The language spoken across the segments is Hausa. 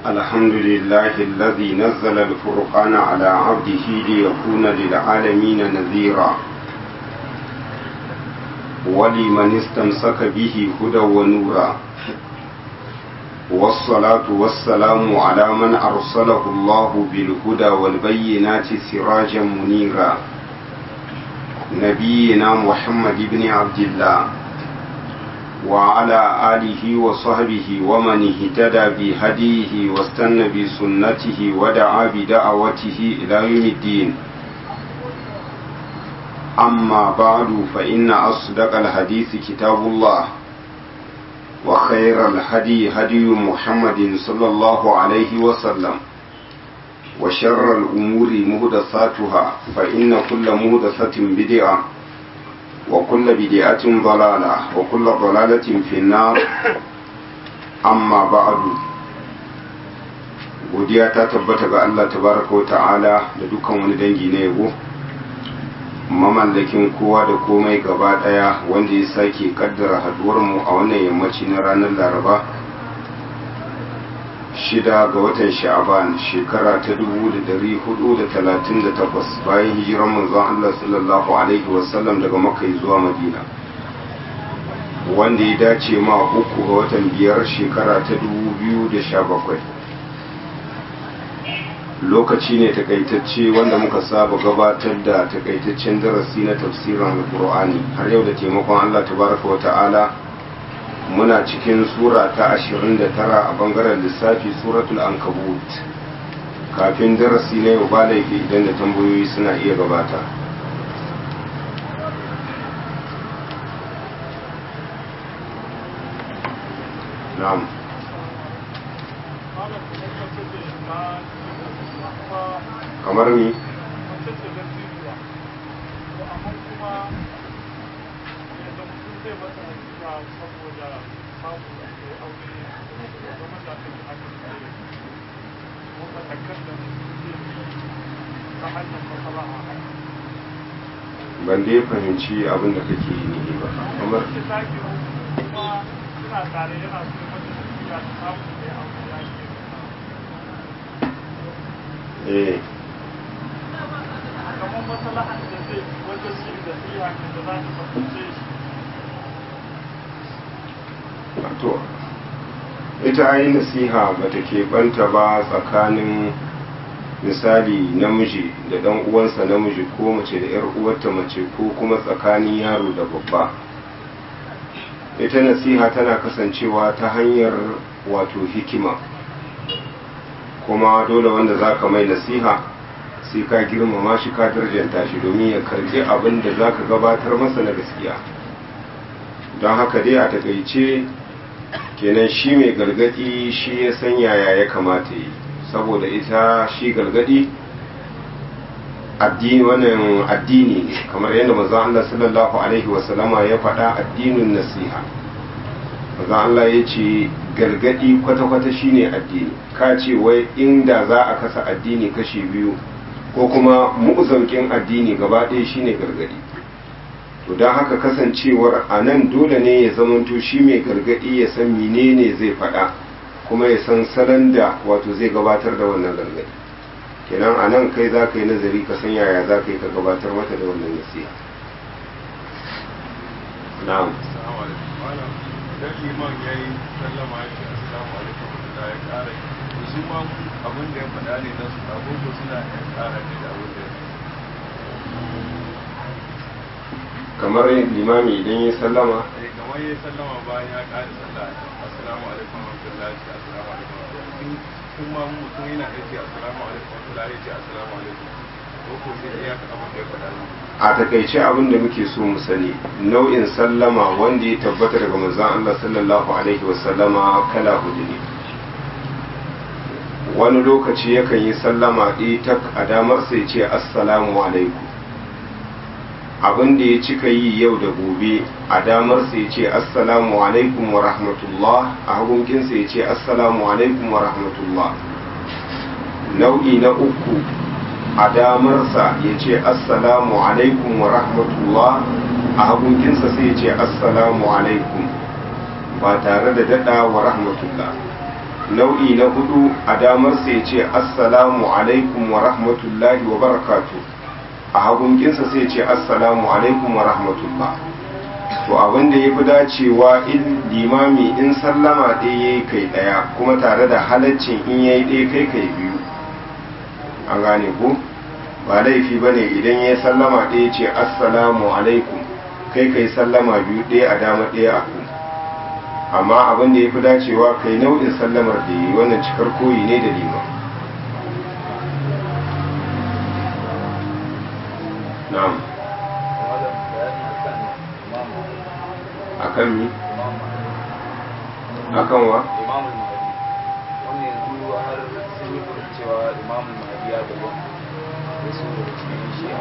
الحمد لله الذي نزل الفرقان على عبده ليكون للعالمين نذيرا ولمن استمسك به هدى ونورا والصلاة والسلام على من أرسله الله بالهدى والبينات سراجا منيرا نبينا محمد بن عبد الله وعلى آله وصحبه ومن اهتدى بهديه واستنى بسنته ودعا بدعوته إلى يوم الدين أما بعد فإن أصدق الحديث كتاب الله وخير الهدي هدي محمد صلى الله عليه وسلم وشر الأمور مهدثاتها فإن كل مهدثة بدعة وكل بدعة ضلالة وكل ضلالة في النار أما بعد godiya ta tabbata ga Allah tabaraka wa ta'ala da dukkan wani dangi na yabo mamallakin kowa da komai gaba daya wanda ya sake kaddara haduwarmu a wannan yammaci na ranar laraba shida ga watan sha'aban shekara ta dubu da dari hudu da talatin da takwas bayan hijiran manzon Allah sallallahu alaihi wasallam daga makka zuwa madina wanda ya dace ma uku ga watan biyar shekara ta dubu biyu da sha bakwai lokaci ne takaitacce wanda muka saba gabatar da takaitaccen darasi na tafsirin alkur'ani har yau da taimakon Allah tabaraka wa ta'ala muna cikin sura ta 29 a bangaren lissafi suratul ankabut kafin darasi na yau ba laifi idan da tambayoyi suna iya gabata na'am kamar ni ban dai fahimci abin da kake yi ne ba kamar eh kamar maslahan da zai wajen yin da iya da za ta fahimce shi wato ita ayi nasiha ba ta keɓanta ba tsakanin misali namiji da ɗan uwansa namiji ko mace da ‘yar uwarta mace ko kuma tsakanin yaro da babba ita nasiha tana kasancewa ta hanyar wato hikima kuma dole wanda za ka mai nasiha sai ka girmama shi ka darjanta shi domin ya karbi abin da za ka gabatar masa na gaskiya don haka dai a takaice kenan shi mai gargadi shi ya san yaya ya kamata yi saboda ita shi gargadi addini wannan addini ne kamar yadda manzon Allah sallallahu alaihi wasallama ya faɗa addinin nasiha manzon Allah ya ce gargadi kwata-kwata shine addini ka ce wai inda za a kasa addini kashi biyu ko kuma mu'zaukin addini gaba ɗaya shine gargadi to don haka kasancewar a nan dole ne ya zamanto shi mai gargadi ya san menene zai faɗa kuma ya san salon da wato zai gabatar da wannan gargadi kenan a nan kai za ka yi nazari ka san yaya za ka yi ka gabatar mata da wannan nasiha na'am idan liman ya yi sallama ya ce assalamu alaikum da ya ƙara yi su ma abin da ya faɗa ne na su abubuwa suna ya ƙara ne da abin da ya kamar limami idan ya sallama eh kamar ya sallama bayan ya ƙara sallah assalamu alaikum wa rahmatullahi assalamu alaikum wa rahmatullahi kun ma mutum yana aiki assalamu alaikum wa rahmatullahi ya ce assalamu alaikum ko ko sai ya ka abin da ya faɗa ne a takaice abin da muke so mu sani nau'in sallama wanda ya tabbata daga manzon Allah sallallahu alaihi wasallama kala hudu ne wani lokaci yakan yi sallama ɗaya tak a damar sai ce assalamu alaikum abin da ya cika yi yau da gobe a damar sai ce assalamu alaikum wa rahmatullah a hagunkin sai ce assalamu alaikum wa rahmatullah nau'i na uku a damarsa ya ce assalamu alaikum wa rahmatullah a hagunkinsa sai ya ce assalamu alaikum ba tare da daɗa wa rahmatullah nau'i na hudu a damar sai ce assalamu alaikum wa rahmatullahi wa barakatu a hagunkinsa sai ce assalamu alaikum wa rahmatullah to abin da ya fi dacewa in limami in sallama ɗaya ya yi kai ɗaya kuma tare da halaccin in ya yi ɗaya kai kai biyu an gane ku ba laifi ba ne idan ya sallama ɗaya ce assalamu alaikum kai kai sallama biyu ɗaya a dama ɗaya a ku amma abin da ya fi dacewa kai nau'in sallamar da yi wannan cikar koyi ne da liman na'am akan mi akan wa imamul mahadi wanda yanzu har sun yi furin cewa imamul mahadi ya bayyana da su da cikin shi'a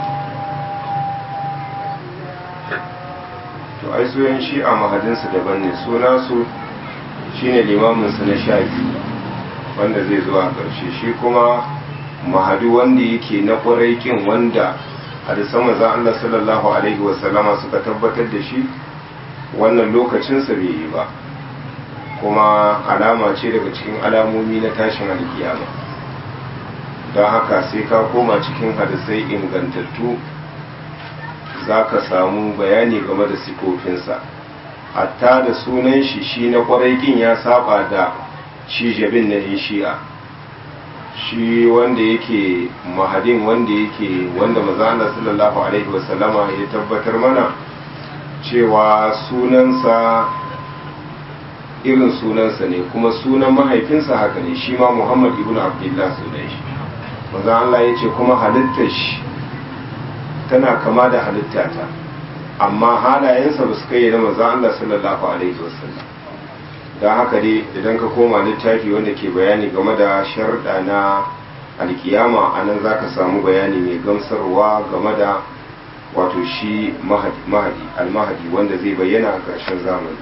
to ai su yan shi'a mahadinsu daban ne suna su shine limaminsu na sha biyu wanda zai zuwa ƙarshe shi kuma mahadu wanda yake na ƙwarai kin wanda hadisan manzon Allah sallallahu alaihi wasallama suka tabbatar da shi wannan lokacinsa bai yi ba kuma alama ce daga cikin alamomi na tashin alkiyama don haka sai ka koma cikin hadisai ingantattu za ka samu bayani game da sifofinsa hatta da sunan shi shi na kwarai kin ya saba da shi jabin na yin shi'a shi wanda yake mahadin wanda yake wanda mazana sallallahu alaihi wasallama ya tabbatar mana cewa sunansa irin sunansa ne kuma sunan mahaifinsa haka ne shi ma muhammad ibn abdullah sunan shi maza Allah ya ce kuma halittar shi tana kama da halittata amma halayensa ba su kai na maza Allah sallallahu alaihi wasallam don haka dai idan ka koma littafi wanda ke bayani game da sharɗa na alkiyama a nan za ka samu bayani mai gamsarwa game da wato shi mahadi almahadi wanda zai bayyana a ƙarshen zamani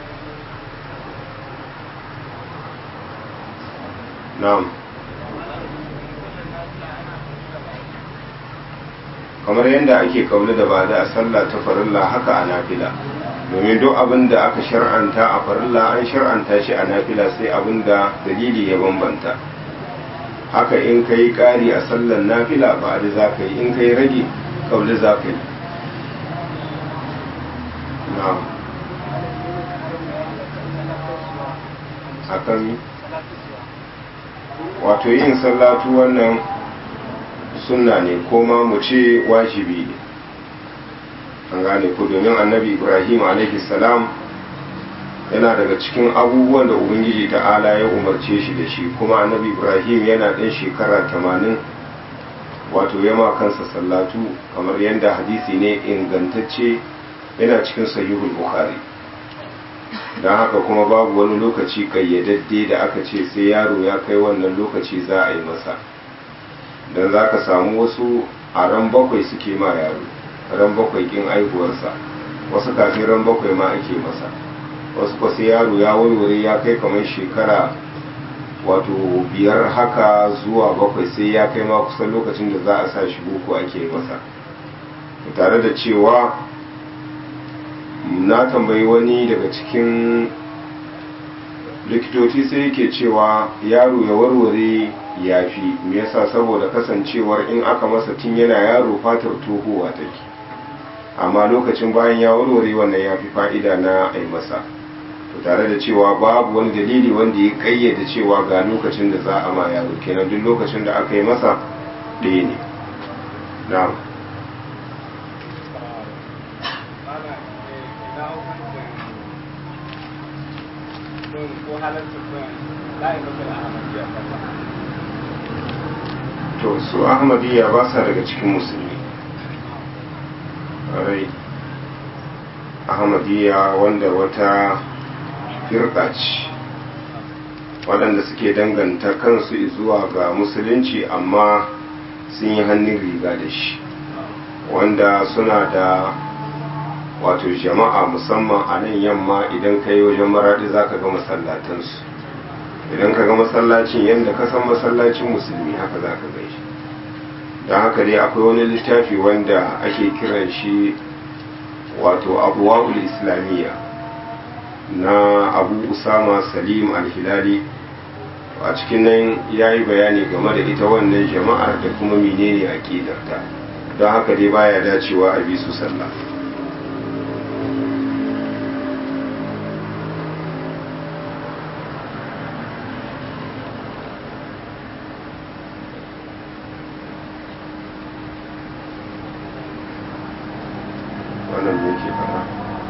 na'am kamar yadda ake kauli da ba da a sallah ta farilla haka a nafila domin duk abin da aka shar'anta a farilla an shar'anta shi a nafila sai abin da dalili ya bambanta haka in ka yi ƙari a sallar nafila ba da za ka yi in ka yi rage kauli za ka yi akan wato yin sallatu wannan sunna ne ko ma mu ce wajibi ne an gane ku domin annabi ibrahim salam yana daga cikin abubuwan da ubangiji ta'ala ya umarce shi da shi kuma annabi ibrahim yana ɗan shekara tamanin wato yama kansa sallatu kamar yadda hadisi ne ingantacce yana cikin sahihul bukhari don haka kuma babu wani lokaci kayyadadde da aka ce sai yaro ya kai wannan lokaci za a yi masa don za ka samu wasu a ran bakwai suke ma yaro ran bakwai kin aihuwarsa wasu kafin ran bakwai ma ake masa wasu kwasi yaro ya warware ya kai kamar shekara wato biyar haka zuwa bakwai sai ya kai ma kusan lokacin da za a sa shi boko ake masa tare da cewa na tambayi wani daga cikin likitoci sai yake cewa yaro ya warware ya fi me yasa saboda kasancewar in aka masa tun yana yaro fatar tohuwa take amma lokacin bayan ya warware wannan ya fi fa'ida na ai masa to tare da cewa babu wani dalili wanda ya kayyade cewa ga lokacin da za a ma yaro kenan duk lokacin da aka yi masa ɗaya ne na'am ko halatta la'imatul ahmadiyya to su ahmadiyya ba sa daga cikin musulmi rai ahmadiyya wanda wata firka ce waɗanda suke danganta kansu zuwa ga musulunci amma sun yi hannun riga da shi wanda suna da wato jama'a musamman a nan yamma idan ka yi wajen maraɗi za ka ga masallatansu idan ka ga masallacin yadda ka san masallacin musulmi haka za ka gan shi don haka dai akwai wani littafi wanda ake kiran shi wato abuwa'ul islamiyya na abu usama salim al-hilali a cikin nan ya yi bayani game da ita wannan jama'ar da kuma menene aƙidarta don haka dai baya dacewa a bi su sallah wannan me ke fara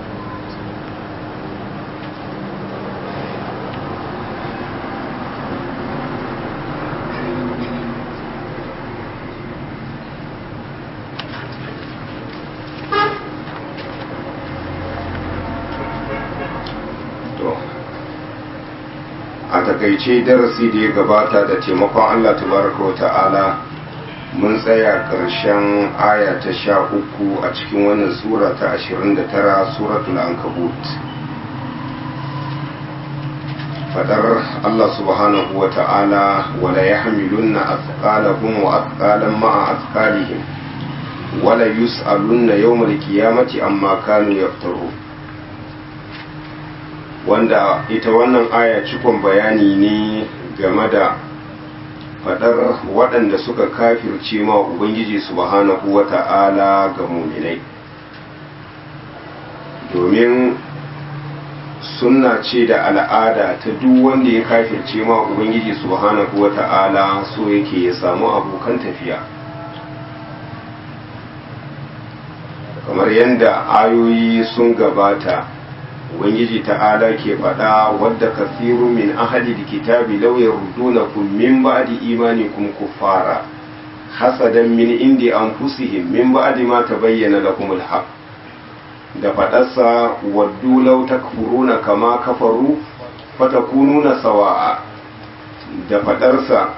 to a takaice darasi da ya gabata da taimakon Allah tabaraka wa ta'ala mun tsaya ƙarshen aya ta sha uku a cikin wannan sura ta ashirin da tara suratul ankabut fadar Allah subhanahu wa ta'ala wala ya hamilunna athqalahum wa athqalan ma'a athqalihim wala yus'alunna yawmal qiyamati amma kanu yaftaru wanda ita wannan aya cikon bayani ne game da fadar waɗanda suka kafirce ma ubangiji subhanahu wa ta'ala ga muminai domin sunna ce da al'ada ta duk wanda ya kafirce ma ubangiji subhanahu wa ta'ala so yake ya samu abokan tafiya kamar yadda ayoyi sun gabata ubangiji ta'ala ke faɗa wadda kasiru min ahli kitabi law yardunakum min ba'di imanikum kuffara hasadan min indi anfusihim min ba'di ma tabayyana lakum alhaq da faɗarsa waddu law takfuruna kama kafaru fatakununa sawa'a da faɗarsa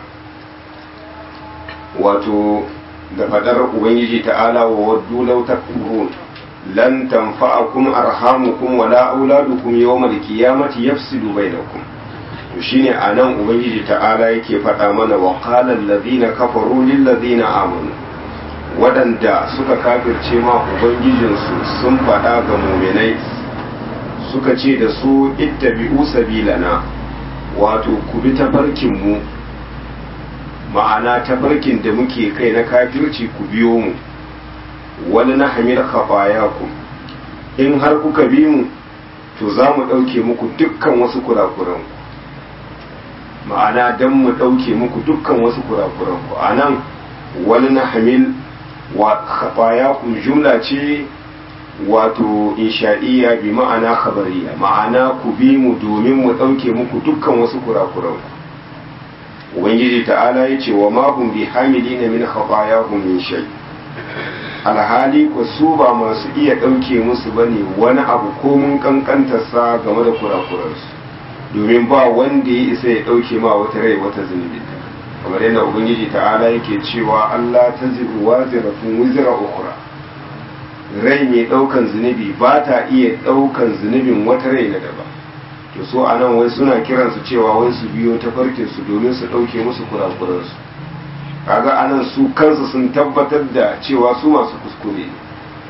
wato da faɗar ubangiji ta'ala wa waddu law takfuruna lan tanfa'akum arhamukum wala auladukum yawmal qiyamati yafsilu bainakum to shine anan ubangiji ta'ala yake faɗa mana wa qala allazina kafaru lil ladzina amanu wadanda suka kafirce ma ubangijinsu sun faɗa ga muminai suka ce da su ittabi'u sabilana wato ku bi tafarkin mu ma'ana tafarkin da muke kai na kafirci ku biyo mu wani na hamil ku in har kuka bi mu to za mu ɗauke muku dukkan wasu kurakuranku ma'ana don mu ɗauke muku dukkan wasu kurakuranku a nan wani na hamil wa ku jumla ce wato insha'iyya bi ma'ana khabariya ma'ana ku bi mu domin mu ɗauke muku dukkan wasu kurakuranku ubangiji ta'ala ya ce wa mahum bi hamilina min khatayahum min shay' alhali ku su ba masu iya ɗauke musu ba ne wani abu ko mun kankantarsa game da kurakurarsu domin ba wanda ya isa ya ɗauke ma wata rai wata zunubi kamar yadda ubangiji ta'ala yake cewa allah ta ziru wa ziratun wuzira ukura rai mai ɗaukan zunubi ba ta iya ɗaukan zunubin wata rai na daba to so a nan wai suna kiransu cewa wai su biyo ta farkinsu domin su ɗauke musu kurakurarsu kaga anan su kansu sun tabbatar da cewa su masu kuskure ne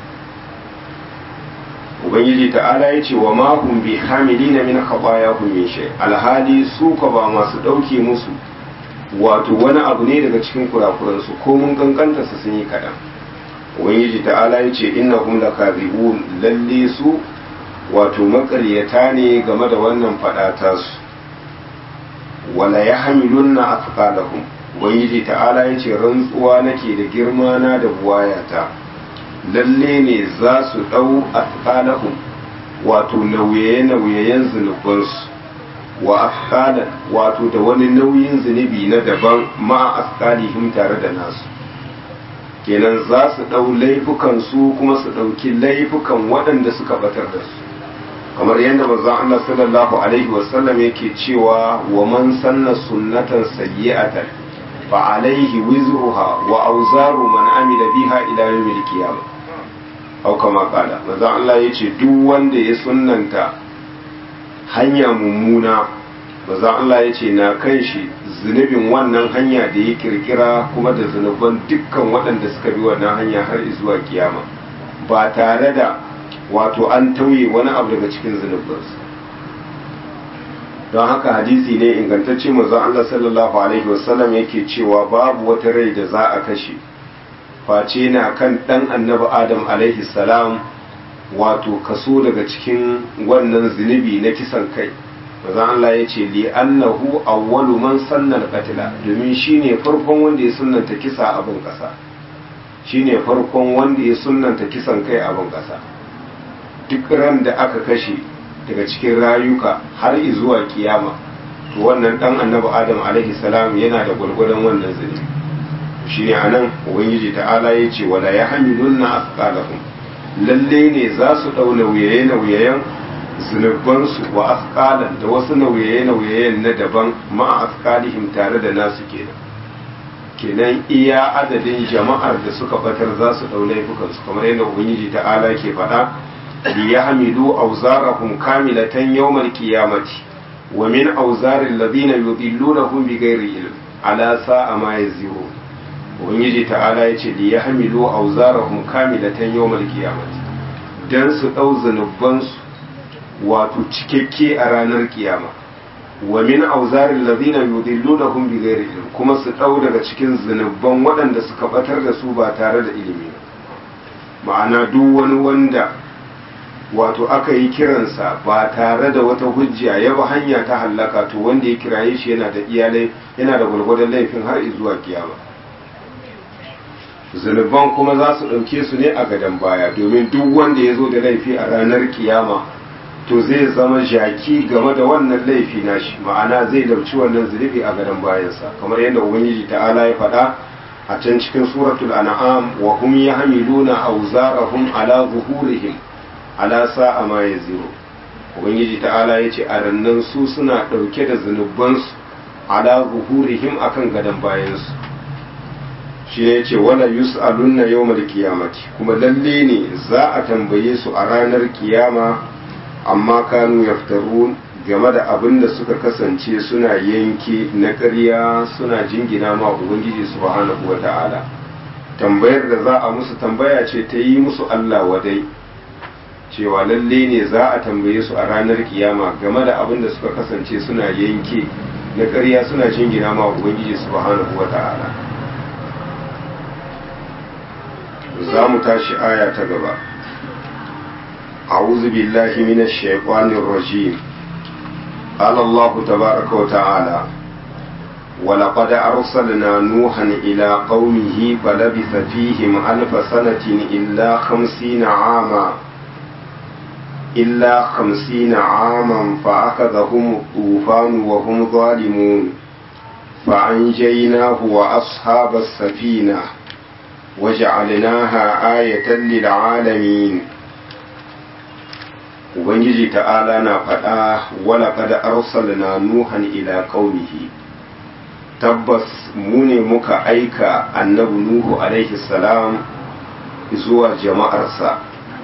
ubangiji ta'ala ya ce wa mahum bi hamilina min khatayahum min shay alhali su ka ba masu dauke musu wato wani abu ne daga cikin kurakuran su ko mun kankanta su sun yi kadan ubangiji ta'ala ya ce innahum lakazibun lalle su wato makaryata ne game da wannan fada ta su wala yahmilunna athqalahum ubangiji ta'ala ya ce rantsuwa nake da girma na da buwayata lalle ne za su ɗau asqalahum wato nauye-nauyeyen zunubansu wa asqalan wato da wani nauyin zunubi na daban ma asqalihim tare da nasu kenan za su ɗau laifukan su kuma su ɗauki laifukan waɗanda suka batar da su kamar yadda manzon Allah sallallahu alaihi wasallam yake cewa wa man sanna sunnatan sayyi'atan fa alaihi wizruha wa awzaru man amila biha ila yawmil qiyamah aw kama qala manzon Allah yace duk wanda ya sunnanta hanya mummuna manzon Allah yace na kan shi zunubin wannan hanya da ya kirkira kuma da zunuban dukkan waɗanda suka bi wannan hanya har zuwa kiyama ba tare da wato an tauye wani abu daga cikin zunubansu don haka hadisi ne ingantacce manzon Allah sallallahu alaihi wasallam yake cewa babu wata rai da za a kashe face na kan dan annabi Adam alaihi salam wato kaso daga cikin wannan zunubi na kisan kai manzon Allah ya ce li annahu awwalu man sanna al-qatla domin shine farkon wanda ya sunnanta kisa a ban kasa shine farkon wanda ya sunnanta kisan kai a ban kasa duk ran da aka kashe daga cikin rayuka har zuwa kiyama to wannan dan annabi adam alaihi salam yana da gwargwadon wannan zunubi shine anan ubangiji ta'ala ya ce wala yahmilunna asqalahum lalle ne za su dau nauyaye nauyayen zunubansu wa asqalan da wasu nauyaye nauyayen na daban ma asqalihim tare da nasu kenan kenan iya adadin jama'ar da suka batar za su dau laifukansu kamar yadda ubangiji ta'ala ke faɗa ليحملوا أوزارهم كاملة يوم القيامة ومن أوزار الذين يضلونهم بغير علم على ساء ما يزرون ubangiji ta'ala ya ce li ya hamilu auzarahum kamilatan yawmal qiyamati dan su dau zanubansu wato cikakke a ranar kiyama wa min auzarin ladina yudillunahum bighairi ilm kuma su dau daga cikin zanuban waɗanda suka batar da su ba tare da ilimi ma'ana duk wani wanda wato aka yi kiransa ba tare da wata hujja ya ba hanya ta hallaka to wanda ya kiraye shi yana da iyalai yana da gwargwadon laifin har zuwa kiyama zunuban kuma za su ɗauke su ne a gadon baya domin duk wanda ya zo da laifi a ranar kiyama to zai zama jaki game da wannan laifi nashi ma'ana zai dauci wannan zunubi a gadon bayansa kamar yadda ubangiji ta'ala ya faɗa a can cikin suratul an'am wa hum yahmiluna awzarahum ala zuhurihim ala sa'a ma yaziru ubangiji ta'ala ya ce a rannan su suna ɗauke da zunubansu ala zuhurihim akan gadon bayansu shi ne ce wala yus'alunna yawmal qiyamati kuma lalle ne za a tambaye su a ranar kiyama amma kanu yaftarun game da abin da suka kasance suna yanke na ƙarya suna jingina ma ubangiji subhanahu wata'ala tambayar da za a musu tambaya ce ta yi musu Allah wadai cewa lalle ne za a tambaye su a ranar kiyama game da abin da suka kasance suna yanke na ƙarya suna jingina ma ubangiji subhanahu wata'ala za mu tashi aya ta gaba أعوذ بالله من الشيطان الرجيم قال الله تبارك وتعالى ولقد أرسلنا نوحا إلى قومه فلبث فيهم ألف سنة إلا خمسين عاما إلا خمسين عاما فأخذهم الطوفان وهم ظالمون فأنجيناه وأصحاب السفينة وجعلناها آية للعالمين Ubangiji ta'ala na faɗa wala kada arsalna nuhan ila qaumihi tabbas mu ne muka aika annabi nuhu alaihi salam zuwa jama'arsa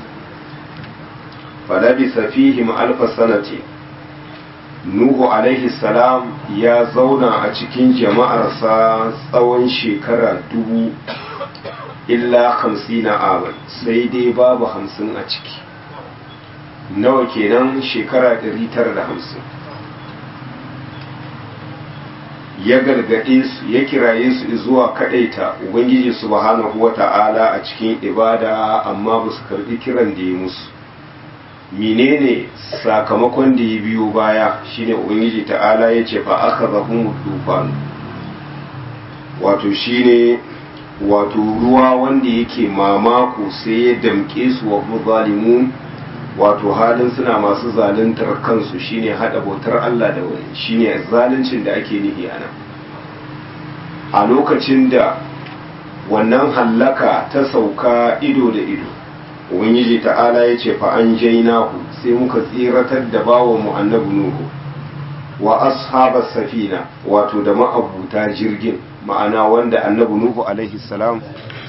falabisa fihim alfa sanati nuhu alaihi salam ya zauna a cikin jama'arsa tsawon shekara dubu illa hamsina aman sai dai babu hamsin a ciki nawa kenan shekara tara da hamsin ya gargaɗe su ya kiraye su zuwa kaɗaita ubangiji subhanahu wa ta'ala a cikin ibada amma ba su karɓi kiran da ya musu menene sakamakon da ya biyo baya shine ubangiji ta'ala ya ce fa aka zahun dufan wato shine wato ruwa wanda yake mamako sai ya damƙe su wa zalimun wato halin suna masu zaluntar kansu shine hada bautar Allah da wani shine zaluncin da ake nihi ana a lokacin da wannan hallaka ta sauka ido da ido ubangiji ta'ala ya ce fa an jainahu sai muka tsiratar da bawan mu annabi nuhu wa ashabas safina wato da ma'abuta jirgin ma'ana wanda annabi nuhu alaihi salam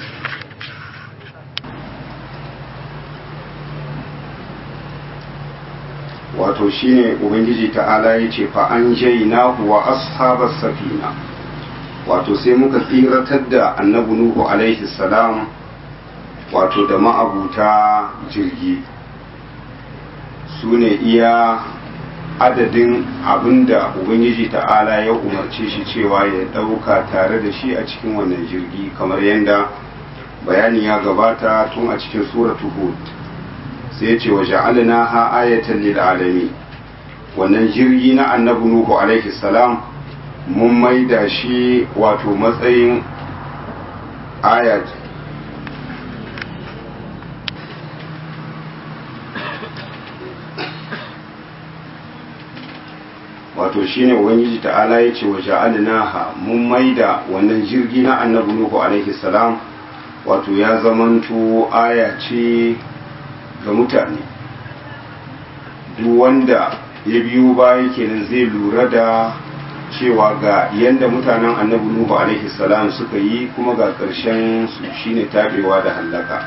wato shine ubangiji ta'ala ya ce fa an jainahu wa ashabas safina wato sai muka tsiratar da annabi nuhu alaihi salam wato da ma'abuta jirgi su ne iya adadin abinda ubangiji ta'ala ya umarce shi cewa ya ɗauka tare da shi a cikin wannan jirgi kamar yadda bayani ya gabata tun a cikin suratu hud sai ya ce wa ja'alna ha ayatan lil alamin wannan jirgi na annabi nuhu alaihi salam mun maida shi wato matsayin ayat wato shine ubangiji ta'ala ya ce wa ja'alnaha mun maida wannan jirgi na annabi nuhu alaihi salam wato ya zamanto aya ce ga mutane duk wanda ya biyo baya kenan zai lura da cewa ga yanda mutanen annabi nuhu alaihi salam suka yi kuma ga ƙarshen su shine tabewa da hallaka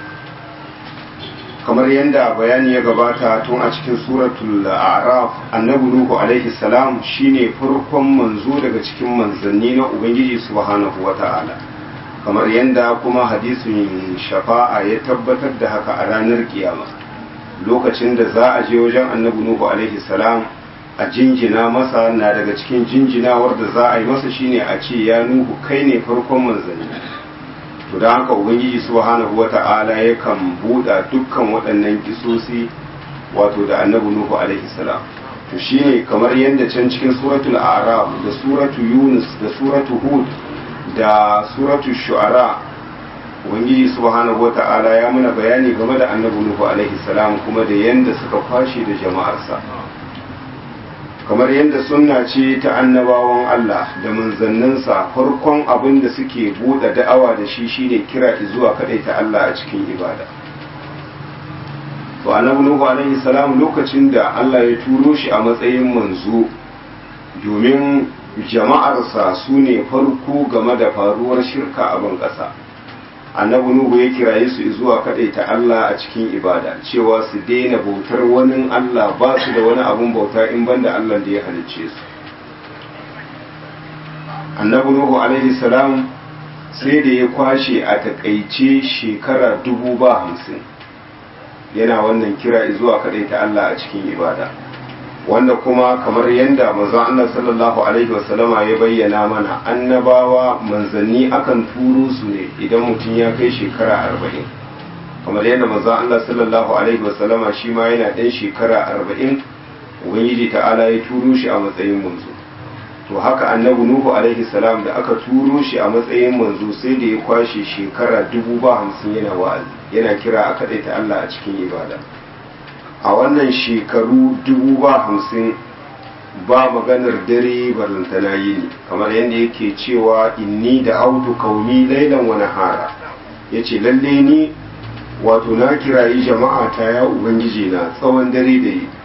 kamar yadda bayani ya gabata tun a cikin suratul a'raf annabi nuhu alaihi salam shine farkon manzo daga cikin manzanni na ubangiji subhanahu wata'ala kamar yadda kuma hadisin shafa'a ya tabbatar da haka a ranar kiyama lokacin da za a je wajen annabi nuhu alaihi salam a jinjina masa na daga cikin jinjinawar da za a yi masa shine a ce ya nuhu kai ne farkon manzanni to da haka ubangiji subhanahu wata'ala yakan buɗa dukkan waɗannan kisosi wato da annabi nuhu alaihi salam to shine kamar yadda can cikin suratul a'raf da suratu yunus da suratu hud da suratu shu'ara ubangiji subhanahu wata'ala ya muna bayani game da annabi nuhu alaihi salam kuma da yanda suka kwashe da jama'arsa kamar yadda sunna ce ta annabawan Allah da manzanninsa farkon abin da suke buɗe da'awa da shi shine kira zuwa kaɗai ta Allah a cikin ibada to annabi nuhu alaihi salam lokacin da Allah ya turo shi a matsayin manzo domin jama'arsa su ne farko game da faruwar shirka a ban ƙasa annabi nuhu ya kiraye su zuwa kaɗai ta Allah a cikin ibada cewa su daina bautar wani Allah ba su da wani abun bauta in banda Allah da ya halicce su annabi nuhu alaihi salam sai da ya kwashe a takaice shekara dubu ba hamsin yana wannan kira zuwa kaɗai ta Allah a cikin ibada wanda kuma kamar yadda manzon Allah sallallahu alaihi wasallama ya bayyana mana annabawa manzanni akan turo su ne idan mutum ya kai shekara arba'in kamar yadda manzon Allah sallallahu alaihi wasallama shi ma yana ɗan shekara arba'in ubangiji ta'ala ya turo shi a matsayin manzo to haka annabi nuhu alaihi salam da aka turo shi a matsayin manzo sai da ya kwashe shekara dubu ba hamsin yana wa'azi yana kira a kaɗaita Allah a cikin ibada a wannan shekaru dubu ba hamsin ba maganar dare barantana yini kamar yadda yake cewa inni da autu kauni lailan wani hara ya ce lalle ni wato na kirayi jama'a ta ya ubangiji na tsawon dare da yi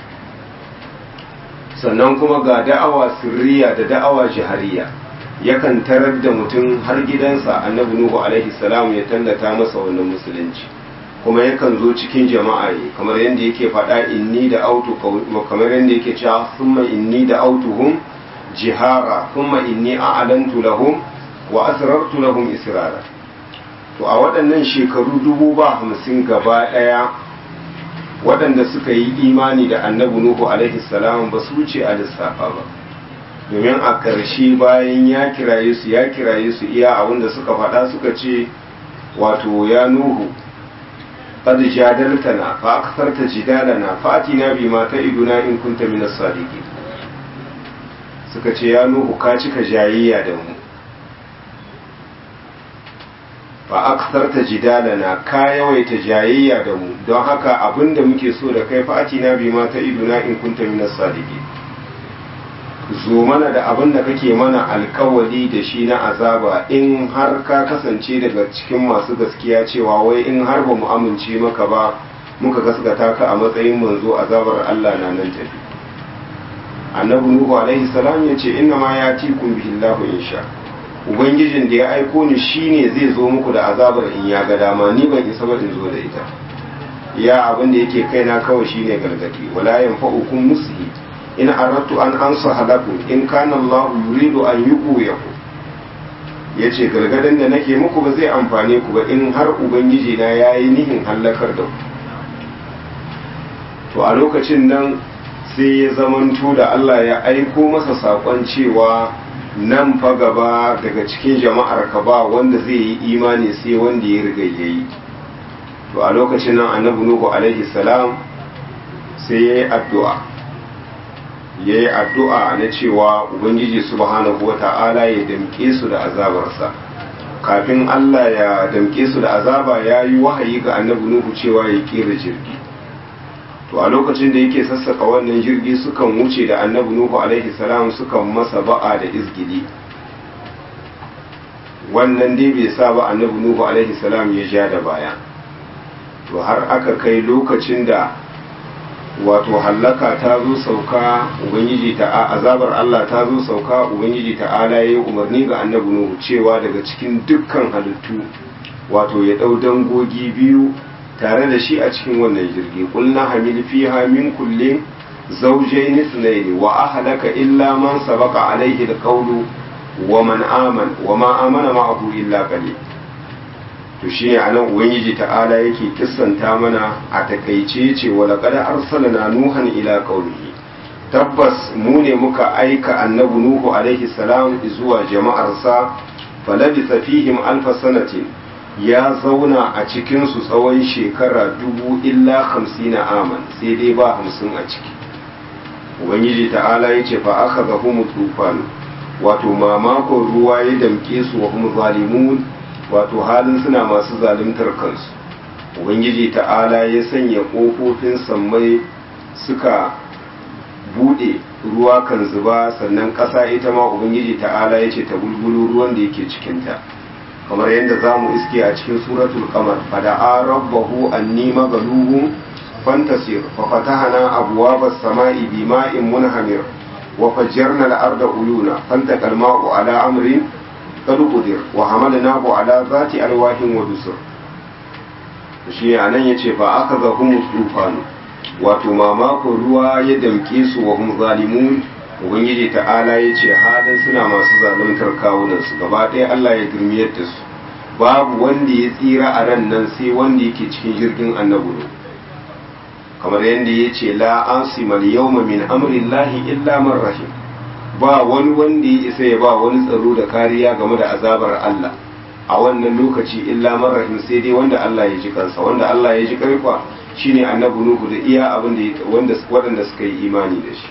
sannan kuma ga da'awa sirriya da da'awa jihariya yakan tarar da mutum har gidansa annabi nuhu alaihi salam ya tallata masa wannan musulunci kuma yakan zo cikin jama'a ne kamar yadda yake faɗa inni da autu kamar yadda yake cewa thumma inni da autuhum jihara thumma inni a'lantu lahum wa asrartu lahum israra to a waɗannan shekaru dubu ba hamsin gaba ɗaya waɗanda suka yi imani da annabi nuhu alaihi salam ba su wuce a lissafa ba domin a ƙarshe bayan ya kiraye su ya kiraye su iya abinda suka faɗa suka ce wato ya nuhu قد جادلتنا فأكثرت جدالنا فأتنا بما تعدنا إن كنت من الصادقين suka ce ya nuhu ka cika jayayya da mu fa aksarta jidalana ka yawaita jayayya da mu don haka abinda muke so da kai fa'ati na bi ma ta iduna in kunta min sadiki zo mana da abin da kake mana alkawali da shi na azaba in har ka kasance daga cikin masu gaskiya cewa wai in har ba mu amince maka ba muka gaskata ka a matsayin manzo azabar Allah na nan tafi annabi nuhu alaihi salam ya ce inna ma yatikum bihillahu insha ubangijin da ya aiko ni shine zai zo muku da azabar in ya ga dama ni ban isa ba in zo da ita ya abin da yake kaina kawai shine gargadi wala yanfa'ukum musli in aradtu an ansaha lakum in kana Allah yuridu an yughwiyakum yace gargadin da nake muku ba zai amfane ku ba in har ubangiji na yayi nihin halakar da ku to a lokacin nan sai ya zamanto da Allah ya aiko masa saƙon cewa nan fa gaba daga cikin jama'ar ka ba wanda zai yi imani sai wanda ya riga yayi to a lokacin nan annabi nuhu alaihi salam sai ya yi addu'a ya yi addu'a na cewa ubangiji subhanahu wa ta'ala ya damƙe su da azabarsa kafin Allah ya damƙe su da azaba ya yi wahayi ga annabi nuhu cewa ya ƙera jirgi to a lokacin da yake sassaka wannan jirgi sukan wuce da annabi nuhu alaihi salam sukan masa ba'a da izgili wannan dai bai sa ba annabi nuhu alaihi salam ya ja da baya to har aka kai lokacin da wato hallaka ta zo sauka ubangiji ta azabar Allah ta zo sauka ubangiji ta'ala ya yi umarni ga annabi nuhu cewa daga cikin dukkan halittu wato ya ɗau dangogi biyu tare da shi a cikin wannan jirgi kulna hamil fiha min kullin zawjayn ithnayn wa ahlaka illa man sabaqa alayhi alqawlu wa man aman wa ma amana ma'ahu illa qalil to shi ne anan ubangiji ta'ala yake kissanta mana a takaice ce wa laqad arsalna nuhan ila qaumihi tabbas mu ne muka aika annabi nuhu alaihi salam zuwa jama'arsa falabisa fihim alfa sanatin ya zauna a cikin su tsawon shekara dubu illa hamsina aman sai dai ba hamsin a ciki ubangiji ta'ala ya ce fa aka zahu tufanu wato mamakon ruwa ya damke su wa hum zalimun wato halin suna masu zalimtar kansu ubangiji ta'ala ya sanya ƙofofin sammai suka bude ruwa kan zuba sannan ƙasa ita ma ubangiji ta'ala ya ce ta bulbulu ruwan da yake cikinta kamar yadda za mu iske a cikin suratul kamar fada'a rabbahu anni magaluhun fantasir fa fatahana abwaaba as-sama'i bima'in munhamir wa fajjarna al-arda uyuna fantaqa al-ma'u ala amrin qad qudir wa hamalnahu ala zati alwahin wa dusur shi anan yace fa akhadhahum tufanu wato mamakon ruwa ya damke su wa hum zalimun ubangiji ta'ala ya ce halin suna masu zaluntar kawunan su gaba ɗaya Allah ya girmiyar da su babu wanda ya tsira a ran nan sai wanda yake cikin jirgin annabi ne kamar yadda ya ce la ansimal yawma min amrillahi illa man rahim ba wani wanda ya isa ya ba wani tsaro da kariya game da azabar Allah a wannan lokaci illa man rahim sai dai wanda Allah ya ji kansa wanda Allah ya ji karfa shine annabi nuhu da iya abin da wanda waɗanda suka yi imani da shi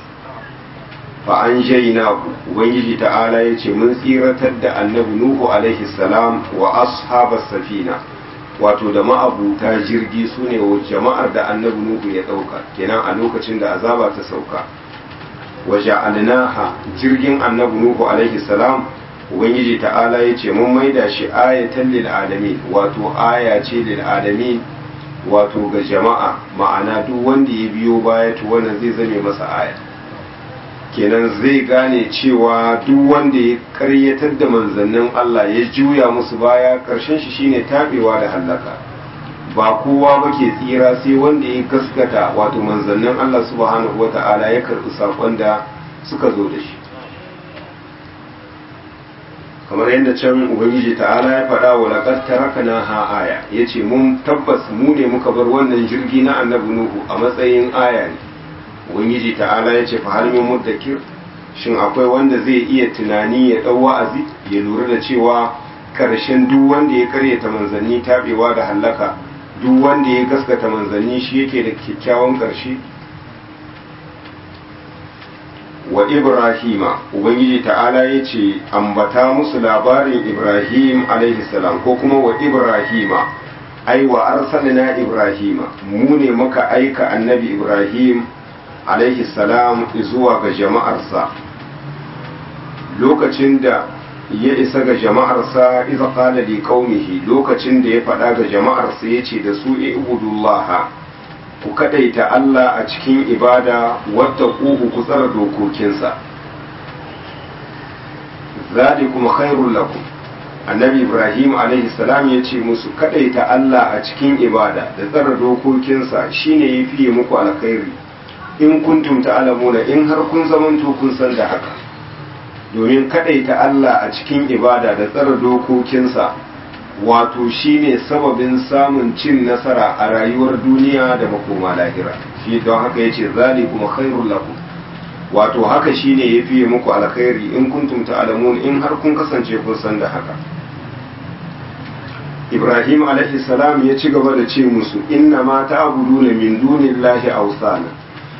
fa an ku ubangiji ta'ala ya ce mun tsiratar da annabi nuhu alaihi salam wa ashabas safina wato da ma'abuta jirgi su ne wa jama'ar da annabi nuhu ya ɗauka kenan a lokacin da azaba ta sauka wa ja'alnaha jirgin annabi nuhu alaihi salam ubangiji ta'ala ya ce mun maida shi ayatan lil alamin wato aya ce lil alamin wato ga jama'a ma'ana duk wanda ya biyo baya to wannan zai zame masa aya kenan zai gane cewa duk wanda ya karyatar da manzannin Allah ya juya musu baya karshen shi shine tabewa da hallaka ba kowa ba ke tsira sai wanda ya gaskata wato manzannin Allah subhanahu wata'ala ya karɓi saƙon da suka zo da shi kamar yadda can ubangiji ta'ala ya faɗa wa laqad tarakna ha aya yace mun tabbas mu ne muka bar wannan jirgi na annabi nuhu a matsayin aya ne ubangiji ta'ala yace fa hal min muddakir shin akwai wanda zai iya tunani ya dau wa'azi ya lura da cewa karshen duk wanda ya karyata manzanni tabewa da hallaka duk wanda ya gaskata manzanni shi yake da kyakkyawan karshe wa ibrahima ubangiji ta'ala ya ce ambata musu labarin ibrahim alaihi salam ko kuma wa ibrahima ai wa arsalna ibrahima mu ne muka aika annabi ibrahim alaihi salam zuwa ga jama'arsa lokacin da ya isa ga jama'arsa iza qala li qaumihi lokacin da ya faɗa ga jama'arsa yace da su ibudullaha ku kadaita Allah a cikin ibada wadda ƙuhu ku tsara dokokinsa zalikum khairul lakum annabi ibrahim alaihi salam ya ce musu kadaita Allah a cikin ibada da tsara dokokinsa shine ya fiye muku alkhairi in kuntum ta'lamuna in har kun zamanto kun san da haka domin kadaita Allah a cikin ibada da tsara dokokinsa wato shine sababin samun cin nasara a rayuwar duniya da makoma lahira shi don haka yace zalikum khairul lakum wato haka shine yafi muku alkhairi in kuntum ta'lamun in har kun kasance kun san da haka Ibrahim alaihi salam ya ci gaba da ce musu inna ma ta'buduna min dunillahi awsana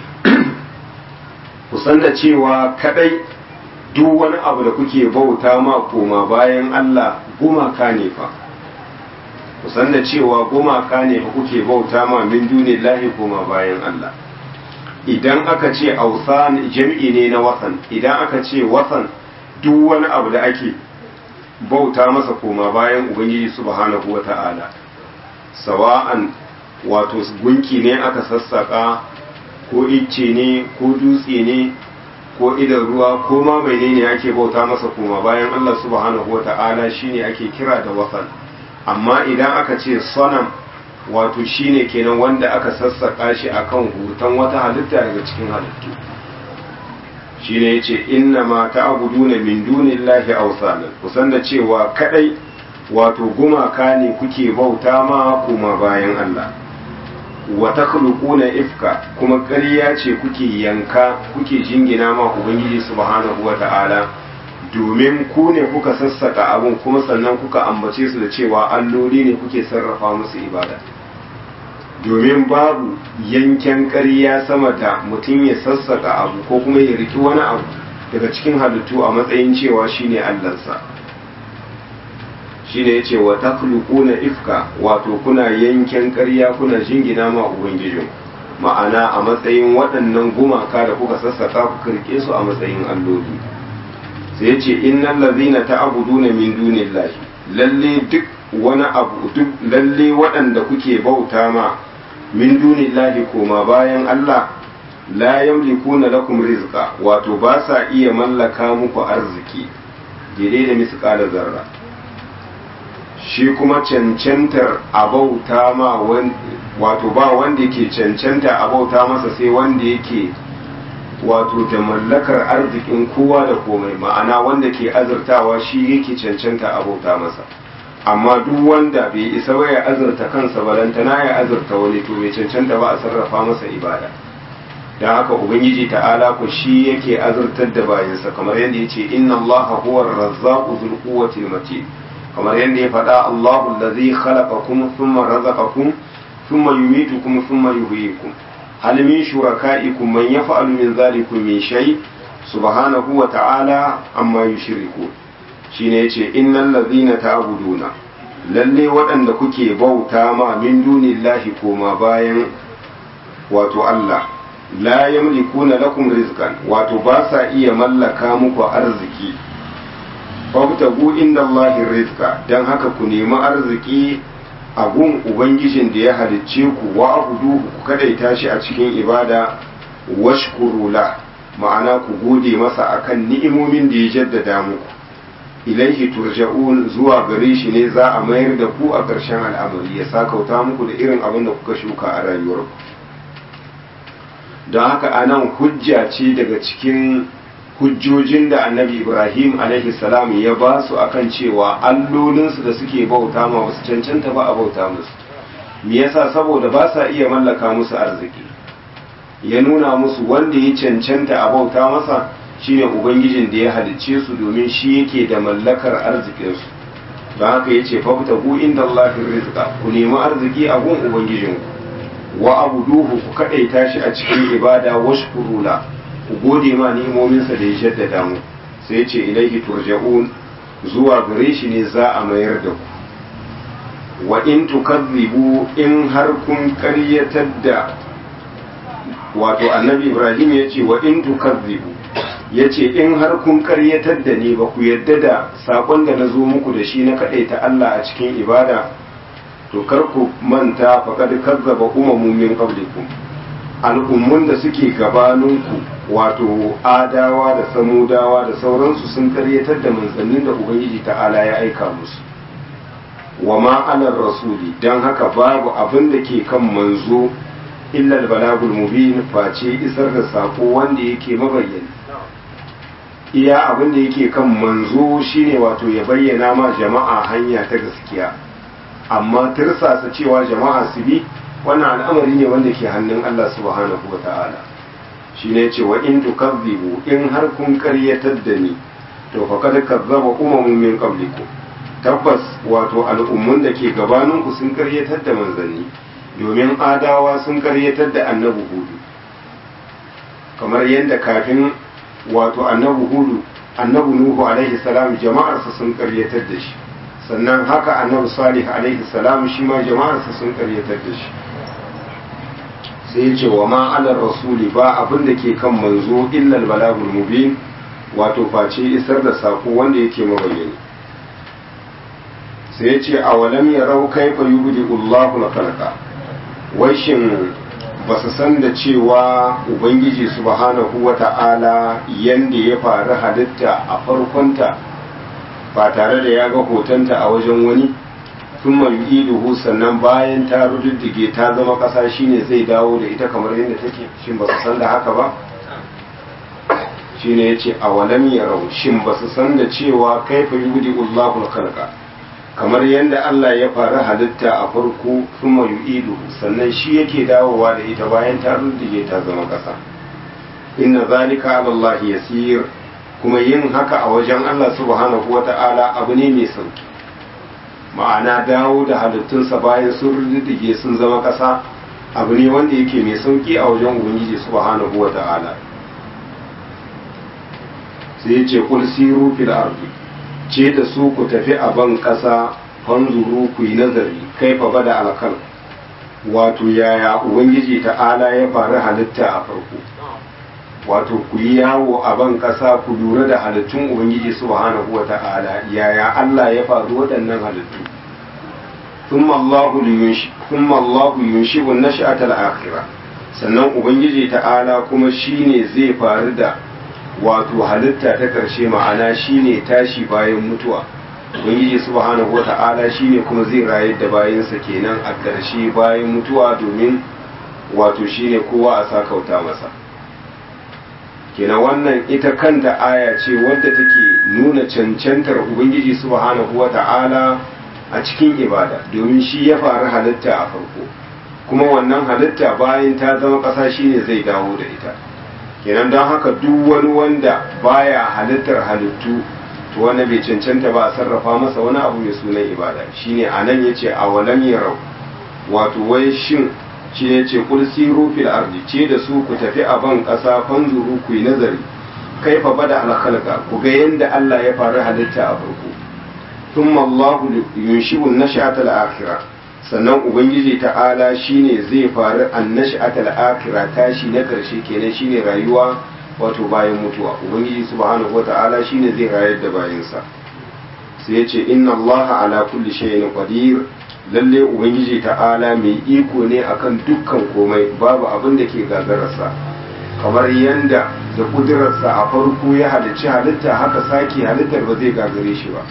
ku san da cewa kadai duk wani abu da kuke bauta ma koma bayan Allah gumaka ne fa ku san da cewa gumaka ne fa kuke bauta ma min dunillahi koma bayan Allah idan aka ce ausan jam'i ne na wasan idan aka ce wasan duk wani abu da ake bauta masa koma bayan ubangiji subhanahu wata'ala sawa'an wato gunki ne aka sassaka ko icce ne ko dutse ne ko idan ruwa ko ma menene ake bauta masa koma bayan Allah subhanahu wata'ala shine ake kira da wasan amma idan aka ce sanam wato shine kenan wanda aka sassaka shi akan hutan wata halitta daga cikin halittu shine yace inna ma ta'buduna min dunillahi awsanan kusan da cewa kadai wato gumaka ne kuke bauta ma kuma bayan Allah wa takhluquna ifka kuma ƙarya ce kuke yanka kuke jingina ma ubangiji subhanahu wata'ala domin ku ne kuka sassaka abun kuma sannan kuka ambace su da cewa alloli ne kuke sarrafa musu ibada domin babu yanken ƙarya sama da mutum ya sassaka abu ko kuma ya riki wani abu daga cikin halittu a matsayin cewa shine allansa shine yace wa takhluquna ifka wato kuna yanken ƙarya kuna jingina ma ubangijin ma'ana a matsayin waɗannan gumaka da kuka sassaka ku rike su a matsayin alloli sai yace innal ladzina ta'buduna min dunillahi lalle duk wani abu duk lalle waɗanda kuke bauta ma min dunillahi koma bayan Allah la yamlikuna lakum rizqa wato ba sa iya mallaka muku arziki daidai da misqala zarra shi kuma cancantar abauta ma wato ba wanda yake cancanta abauta masa sai wanda yake wato da mallakar arzikin kowa da komai ma'ana wanda ke azurtawa shi yake cancanta abauta masa amma duk wanda bai isa ba ya azurta kansa balantana ya azurta wani to bai cancanta ba a sarrafa masa ibada don haka ubangiji ta'ala ku shi yake azurtar da bayansa kamar yadda ya ce inna allaha huwa razzaqu dhul quwwati matin kamar yadda ya faɗa allahu allazi khalaqakum thumma razaqakum thumma yumitukum thumma yuhyikum hal min shurakaikum man yaf'alu min dhalikum min shay subhanahu wa ta'ala amma yushrikun shine yace innal ladhina ta'buduna lalle waɗanda kuke bauta ma min dunillahi koma bayan wato Allah la yamlikuna lakum rizqan wato ba sa iya mallaka muku arziki fabtagu inda Allahi rizqa dan haka ku nemi arziki a gun ubangijin da ya halicce ku wa abuduhu ku kadaita shi a cikin ibada washkuru la ma'ana ku gode masa akan ni'imomin da ya jaddada muku ilaihi turja'un zuwa gare shi ne za a mayar da ku a ƙarshen al'amari ya sakauta muku da irin abin da kuka shuka a rayuwarku don haka anan hujja ce daga cikin hujjojin da annabi ibrahim alaihi salam ya ba su akan cewa allolinsu da suke bauta ma wasu cancanta ba a bauta musu me yasa saboda ba sa iya mallaka musu arziki ya nuna musu wanda ya cancanta a bauta masa shine ubangijin da ya halicce su domin shi yake da mallakar arzikinsu don haka ya ce fafta ku inda Allahin rizqa ku nemi arziki a gun ubangijinku wa abuduhu ku kaɗaita shi a cikin ibada washkuru la ku gode ma ni'imominsa da ya jaddada mu sai ce ilaihi turja'un zuwa gare shi ne za a mayar da ku wa in tukazzibu in har kun karyatar da wato annabi ibrahim ya ce wa in tukazzibu ya ce in har kun karyatar da ni ba ku yadda da sakon da na zo muku da shi na kaɗaita Allah a cikin ibada to kar ku manta faƙad kazzaba umamun min qablikum al'ummun da suke gabaninku wato adawa da samudawa da sauransu sun karyatar da manzannin da ubangiji ta'ala ya aika musu wa ma alar rasuli don haka babu abin da ke kan manzo illal balagul mubin face isar da sako wanda yake mabayyani iya abin da yake kan manzo shine wato ya bayyana ma jama'a hanya ta gaskiya amma tirsasa cewa jama'a su bi wannan al'amari ne wanda ke hannun Allah subhanahu wa ta'ala shi ne ce wa in tukazzibu in har kun karyatar da ni to fa kad kazzaba umamun min qablikum tabbas wato al'ummun da ke gabaninku sun karyatar da manzanni domin adawa sun karyatar da annabi hudu kamar yadda kafin wato annabi hudu annabi nuhu alaihi salam jama'arsa sun karyatar da shi sannan haka annabi salih alaihi salam shi ma jama'arsa sun karyatar da shi sai ya ce wa ma ala rasuli ba abin da ke kan manzo illal balagul mubin wato face isar da sako wanda yake mabayyani sai ya ce a walam yarau kaifa yubdi Allahu al-khalqa wai shin ba su san da cewa ubangiji subhanahu wata'ala yanda ya faru halitta a farkonta ba tare da ya ga hotonta a wajen wani sun yu'iduhu sannan bayan ta rududdige ta zama ƙasa shine zai dawo da ita kamar yadda take shin ba su san da haka ba shine yace a walam yarau shin ba su san da cewa kaifa yubdi Allahu al-khalqa kamar yadda Allah ya faru halitta a farko kuma yu'idu sannan shi yake dawowa da ita bayan ta ruddige ta zama ƙasa inna zalika ala Allah yasir kuma yin haka a wajen Allah subhanahu wata'ala abu ne mai sauki ma'ana dawo da halittunsa bayan sun ruddige sun zama ƙasa abu ne wanda yake mai sauki a wajen ubangiji subhanahu wata'ala sai ya ce kul siru fil ardi ce da su ku tafi a ban ƙasa fanzuru ku yi nazari kai fa bada alkal wato yaya ubangiji ta'ala ya faru halitta a farko wato ku yi yawo a ban ƙasa ku lura da halittun ubangiji subhanahu wa ta'ala yaya Allah ya faru waɗannan halittu thumma Allahu yunshi thumma Allahu yunshibu nash'ata al-akhirah sannan ubangiji ta'ala kuma shine zai faru da wato halitta ta ƙarshe ma'ana shine tashi bayan mutuwa ubangiji subhanahu wata'ala shine kuma zai rayar da bayansa kenan a ƙarshe bayan mutuwa domin wato shine kowa a sakauta masa kenan wannan ita kanta aya ce wadda take nuna cancantar ubangiji subhanahu wata'ala a cikin ibada domin shi ya faru halitta a farko kuma wannan halitta bayan ta zama ƙasa shine zai dawo da ita kenan don haka duk wani wanda baya halittar halittu to wanda bai cancanta ba a sarrafa masa wani abu mai sunan ibada shine anan yace a walam yarau wato wai shin shi ne ce kul siru fil ardi ce da su ku tafi a ban kasa fanzuru ku yi nazari kaifa bada al khalqa ku ga yanda Allah ya faru halitta a farko thumma Allahu yunshibu nash'ata al akhirah sannan ubangiji ta'ala shine zai faru annash'atal akhirah tashi na karshe kenan shine rayuwa wato bayan mutuwa ubangiji subhanahu wata'ala shine zai rayar da bayansa sai ya ce inna allaha ala kulli shay'in qadir lalle ubangiji ta'ala mai iko ne akan dukkan komai babu abin da ke gagararsa kamar yanda da kudurarsa a farko ya halicci halitta haka sake halittar ba zai gagare shi ba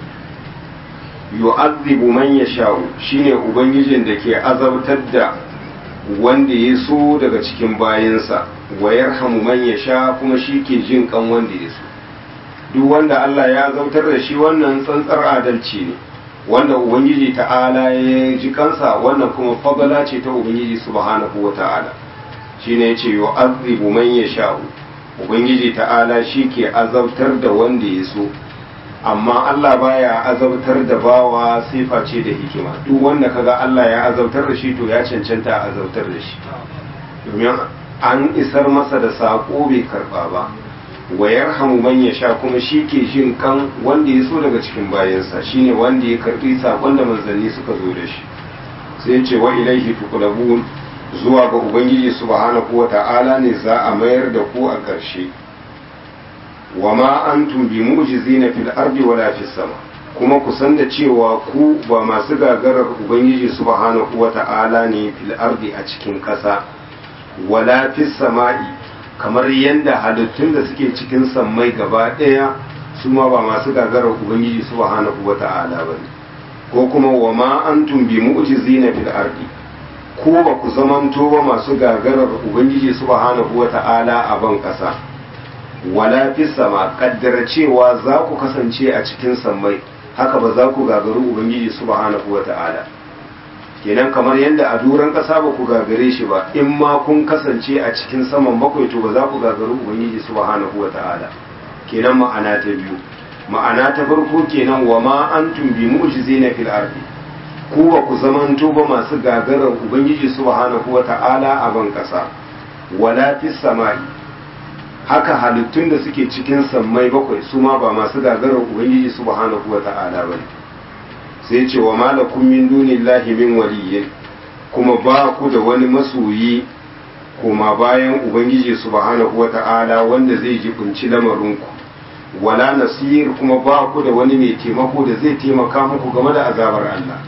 yu'adhibu man yasha'u shine ubangijin da ke azabtar da wanda ya so daga cikin bayansa wa yarhamu man yasha kuma shi ke jin kan wanda ya so duk wanda Allah ya azabtar da shi wannan tsantsar adalci ne wanda ubangiji ta'ala ya ji kansa wannan kuma fagala ce ta ubangiji subhanahu wa ta'ala shine yace yu'adhibu man yasha'u ubangiji ta'ala shi ke azabtar da wanda ya so amma Allah baya azabtar da bawa sifa ce da hikima duk wanda kaga Allah ya azabtar da shi to ya cancanta a azabtar da shi domin an isar masa da sako bai karba ba wa yarhamu man yasha kuma shi ke jin kan wanda ya so daga cikin bayansa shine wanda ya karbi sakon da manzanni suka zo da shi sai ce wa ilaihi tuqlabun zuwa ga ubangiji subhanahu wata'ala ne za a mayar da ku a ƙarshe wa ma antum bi mu'jizina fil ardi wala fis sama kuma ku san da cewa ku ba masu gagarar ubangiji subhanahu wata'ala ne fil ardi a cikin ƙasa wala fis sama'i kamar yanda halittun da suke cikin sammai gaba ɗaya su ma ba masu gagarar ubangiji subhanahu wata'ala ba ne ko kuma wa ma antum bi mu'jizina fil ardi ko ba ku zamanto ba masu gagarar ubangiji subhanahu wata'ala a ban ƙasa wala fi sama kaddara cewa za ku kasance a cikin sammai haka ba za ku gagaru ubangiji subhanahu wata'ala kenan kamar yadda a duran ƙasa ba ku gagare shi ba in ma kun kasance a cikin saman bakwai to ba za ku gagaru ubangiji subhanahu wata'ala kenan ma'ana ta biyu ma'ana ta farko kenan wa ma antum bi mu'jizina fil ardi ku ba ku zamanto ba masu gagarar ubangiji subhanahu wata'ala a ban ƙasa wala fis samai haka halittun da suke cikin sammai bakwai su ma ba masu gagarar ubangiji subhanahu wata'ala ba ne sai ce wa malakum min dunillahi min waliyyin kuma ba ku da wani masoyi kuma bayan ubangiji subhanahu wata'ala wanda zai jibinci lamarinku wala nasir kuma ba ku da wani mai taimako da zai taimaka muku game da azabar Allah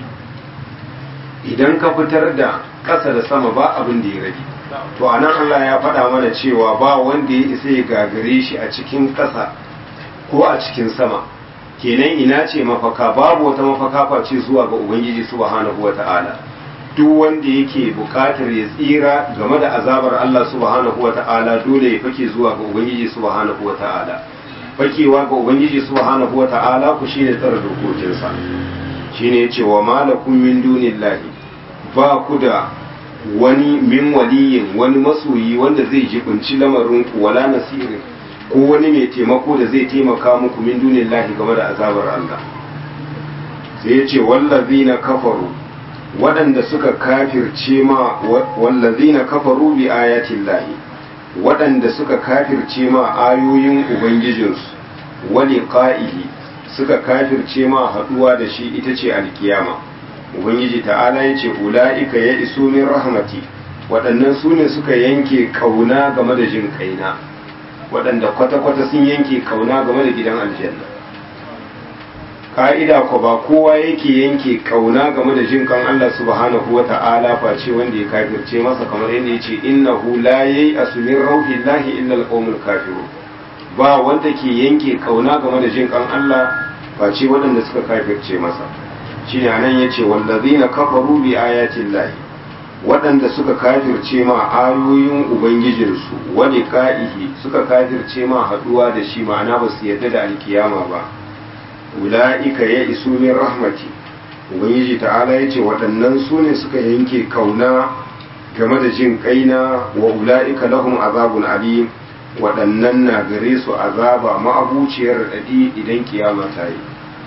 idan ka fitar da ƙasa da sama ba abin da ya rage to anan Allah ya faɗa mana cewa ba wanda ya isa ya gagare shi a cikin ƙasa ko a cikin sama kenan ina ce mafaka babu wata mafaka face zuwa ga ubangiji subhanahu wata'ala duk wanda yake bukatar ya tsira game da azabar Allah subhanahu wata'ala dole ya fake zuwa ga ubangiji subhanahu wata'ala fakewa ga ubangiji subhanahu wata'ala ku shine tsara dokokinsa shine yace wa malakum min dunillahi ba ku da wani min waliyin wani masoyi wanda zai jibinci lamarin ku wala nasirin ko wani mai taimako da zai taimaka muku min dunin lahi game da azabar Allah sai ya ce wallazina kafaru waɗanda suka kafirce ma wallazina kafaru bi ayatin lahi waɗanda suka kafirce ma ayoyin ubangijinsu wani qa'ihi suka kafirce ma haɗuwa da shi ita ce alkiyama ubangiji ta'ala ya ce ula'ika ya iso min rahmati waɗannan su ne suka yanke kauna game da jin kaina waɗanda kwata-kwata sun yanke kauna game da gidan aljanna ka'ida ko ba kowa yake yanke kauna game da jin kan Allah subhanahu wa ta'ala face wanda ya kafirce masa kamar yadda yace innahu la yayi asmin rauhillahi illa alqawmul kafirun ba wanda ke yanke kauna game da jin kan Allah face waɗanda suka kafirce masa shine anan yace wallazina kafaru bi ayati llahi waɗanda suka kafirce ma ayoyin ubangijinsu wani ka'ihi suka kafirce ma haɗuwa da shi ma'ana ba su yarda da alkiyama ba ula'ika ya isu min rahmati ubangiji ta'ala ya ce waɗannan su ne suka yanke kauna game da jin kaina wa ula'ika lahum azabun alim waɗannan na gare su azaba ma'abuciyar raɗaɗi idan kiyama ta yi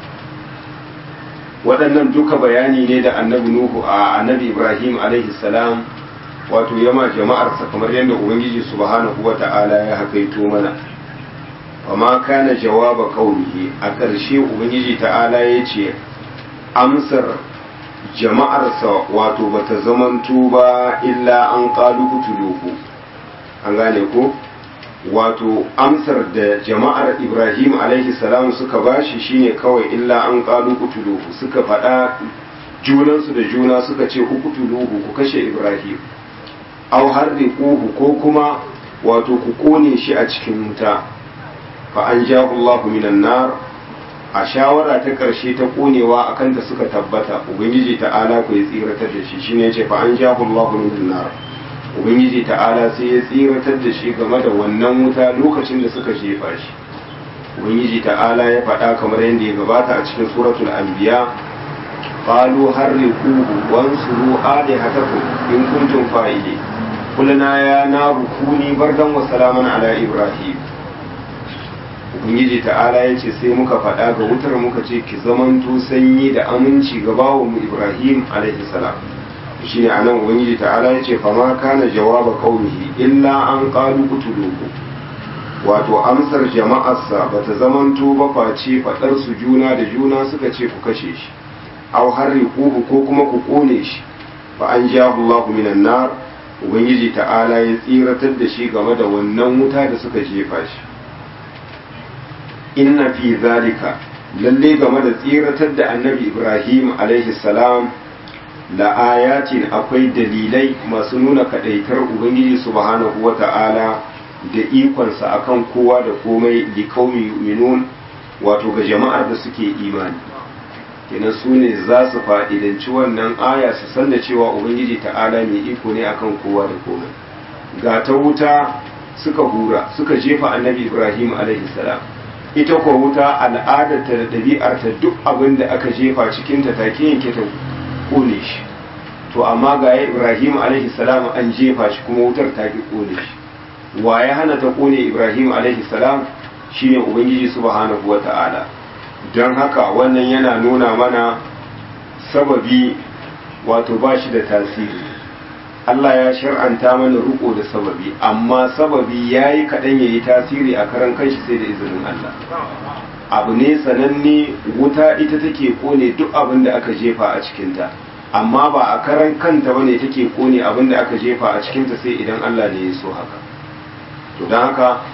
waɗannan duka bayani ne da annabi nuhu a annabi ibrahim alaihi salam wato yama jama'arsa kamar yadda ubangiji subhanahu wa ta'ala ya hakaito mana amma kana jawaba qaumihi a ƙarshe ubangiji ta'ala ya ce amsar jama'arsa wato bata zamanto ba illa an qalu kutuluhu an gane ko wato amsar da jama'ar ibrahim alaihi salam suka bashi shine kawai illa an qalu kutuluhu suka faɗa junansu da juna suka ce ku kutuluhu ku kashe ibrahim aw harriquhu ko kuma wato ku kone shi a cikin wuta fa an Allahu minan nar a shawara ta karshe ta konewa akan ta suka tabbata ubangiji ta'ala ku ya tsiratar da shi shine yace fa an Allahu minan nar ubangiji ta'ala sai ya tsiratar da shi game da wannan wuta lokacin da suka jefa shi ubangiji ta'ala ya faɗa kamar yadda ya gabata a cikin suratul anbiya qalu harriquhu wansuru alihatakum in kuntum fa'ilin kulna ya naru kuni bardan wa salaman ala ibrahim ubangiji ta'ala ya ce sai muka faɗa ga wutar muka ce ki zamanto sanyi da aminci ga mu ibrahim alaihi salam shine anan ubangiji ta'ala ya ce fama kana jawaba qaumihi illa an qalu qutuluhu wato amsar jama'arsa bata zamanto ba face faɗar su juna da juna suka ce ku kashe shi aw harriquhu ko kuma ku kone shi fa an jahu Allahu minan nar ubangiji ta'ala ya tsiratar da shi game da wannan wuta da suka jefa shi inna fi zalika lalle game da tsiratar da annabi ibrahim alaihi salam la ayatin akwai dalilai masu nuna kadaitar ubangiji subhanahu wa ta'ala da ikonsa akan kowa da komai likaumi yu'minun wato ga jama'ar da suke imani kenan su ne za su fa'idanci wannan aya su san da cewa ubangiji ta'ala mai iko ne akan kowa da komai ga ta wuta suka hura suka jefa annabi ibrahim alaihi salam ita ko wuta al'adarta da ɗabi'arta duk abin da aka jefa cikinta take yanke ta kone shi to amma ga ibrahim alaihi salam an jefa shi kuma wutar ta ki kone shi wa ya hana ta kone ibrahim alaihi salam shine ubangiji subhanahu wata'ala don haka wannan yana nuna mana sababi wato ba shi da tasiri Allah ya shar'anta mana riko da sababi amma sababi ya yi kaɗan ya yi tasiri a karan kanshi sai da izinin Allah abu ne sananne wuta ita take kone duk abin da aka jefa a cikinta amma ba a karan kanta ba ne take kone abin da aka jefa a cikinta sai idan Allah ne ya so haka to don haka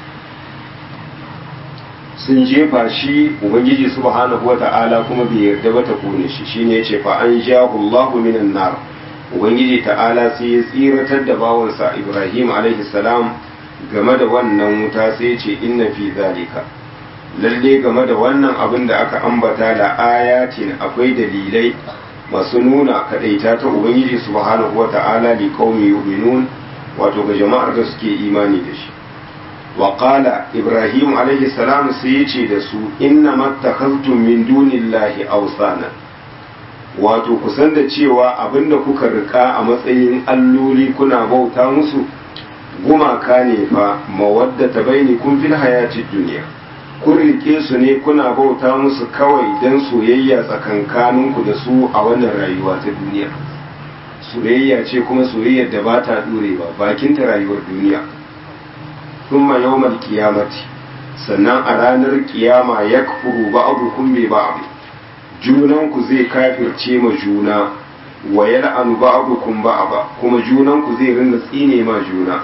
sun jefa shi ubangiji subhanahu wata'ala kuma bai yarda ba ta kone shi shine ya ce fa an jahu Allahu minan nar ubangiji ta'ala sai ya tsiratar da bawansa ibrahim alaihi salam game da wannan wuta sai ya ce inna fi zalika lalle game da wannan abin da aka ambata da ayatin akwai dalilai masu nuna kadaita ta ubangiji subhanahu wata'ala li qaumi yu'minun wato ga jama'ar da suke imani da shi wa qala ibrahim alaihi salam sai ya ce da su inna mattakhaztum min dunillahi awsana wato kusan da cewa abinda kuka rika a matsayin alloli kuna bauta musu gumaka ne fa mawadda ta baini kun fil hayatid duniya kun rike su ne kuna bauta musu kawai don soyayya tsakankaninku da su a wannan rayuwa ta duniya soyayya ce kuma soyayyar da ba ta dure ba bakin ta rayuwar duniya thumma yawmal qiyamati sannan a ranar kiyama yakfuru ba'dukum bi ba'd junanku zai kafirce ma juna wa yal'anu ba'dukum ba'da kuma junanku zai rinda tsine ma juna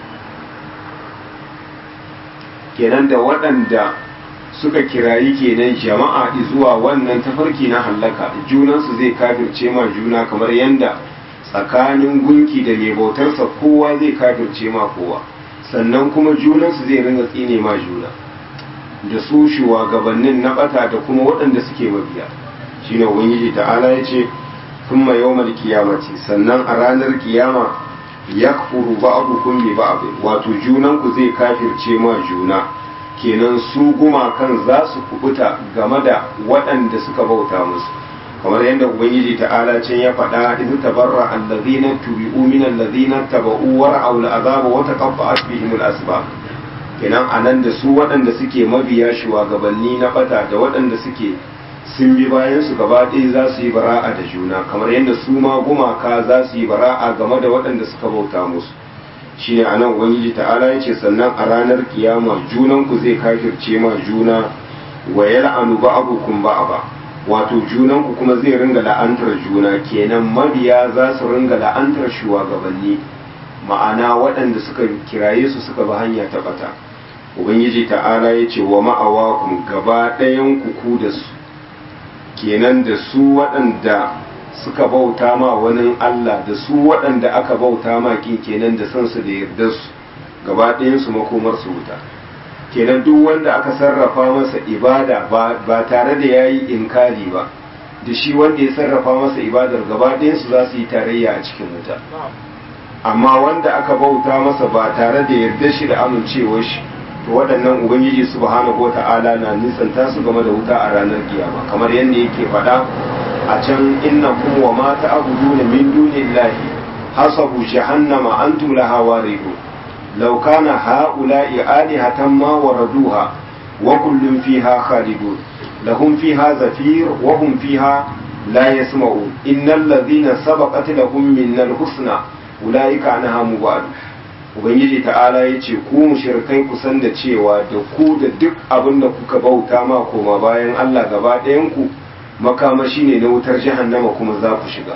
kenan da waɗanda suka kirayi kenan jama'a zuwa wannan tafarki na hallaka junansu zai kafirce ma juna kamar yanda tsakanin gunki da mai bautarsa kowa zai kafirce ma kowa sannan kuma junansu zai ringa tsine ma juna da su shugabannin na bata da kuma waɗanda suke mabiya shine ubangiji ta'ala ya ce sun ma yawmal kiyamati sannan a ranar kiyama yakfuru ba'dukum bi ba'd wato junan ku zai kafirce ma juna kenan su gumakan za su kubuta game da waɗanda suka bauta musu kamar yadda ubangiji ta'ala can ya faɗa idh tabarra allazina tubi'u min allazina taba'u wa ra'aw al'azaba wa taqatta'at bihim al-asbab kenan anan da su waɗanda suke mabiya shugabanni na bata da waɗanda suke sun bi bayan su gaba ɗaya za su yi bara'a da juna kamar yadda su ma gumaka za su yi bara'a game da waɗanda suka bauta musu shi ne a nan ubangiji ta'ala ya ce sannan a ranar kiyama junanku zai kafirce ma juna wa yal'anu ba'abukum ba'aba wato junanku kuma zai ringa la'antar juna kenan mabiya za su ringa la'antar shugabanni ma'ana waɗanda suka kiraye su suka bi hanya ta bata ubangiji ta'ala ya ce wa ma'awakum gaba ɗayan ku da su kenan da su waɗanda suka bauta ma wani Allah da su waɗanda aka bauta ma kin kenan da sansu da yarda su gaba ɗayansu makomar su wuta kenan duk wanda aka sarrafa masa ibada ba tare da ya yi inkari ba da shi wanda ya sarrafa masa ibadar gaba ɗayansu za su yi tarayya a cikin wuta amma wanda aka bauta masa ba tare da yarda shi da amincewar shi to waɗannan ubangiji subhanahu wata'ala na nisanta su game da wuta a ranar kiyama kamar yadda yake faɗa a can inna kum wa ma ta'buduna min dunillahi hasabu jahannama antum laha waridun law kana haula'i alihatan ma waraduha wa kullun fiha khalidun lahum fiha zafir wa hum fiha la yasma'un innal ladhina sabaqat lahum minnal husna ulaika anha mubadun ubangiji ta'ala ya ce ku mushrikai ku san da cewa da ku da duk abin da kuka bauta ma koma bayan Allah gaba ɗayan ku makamashi ne na wutar jahannama kuma za ku shiga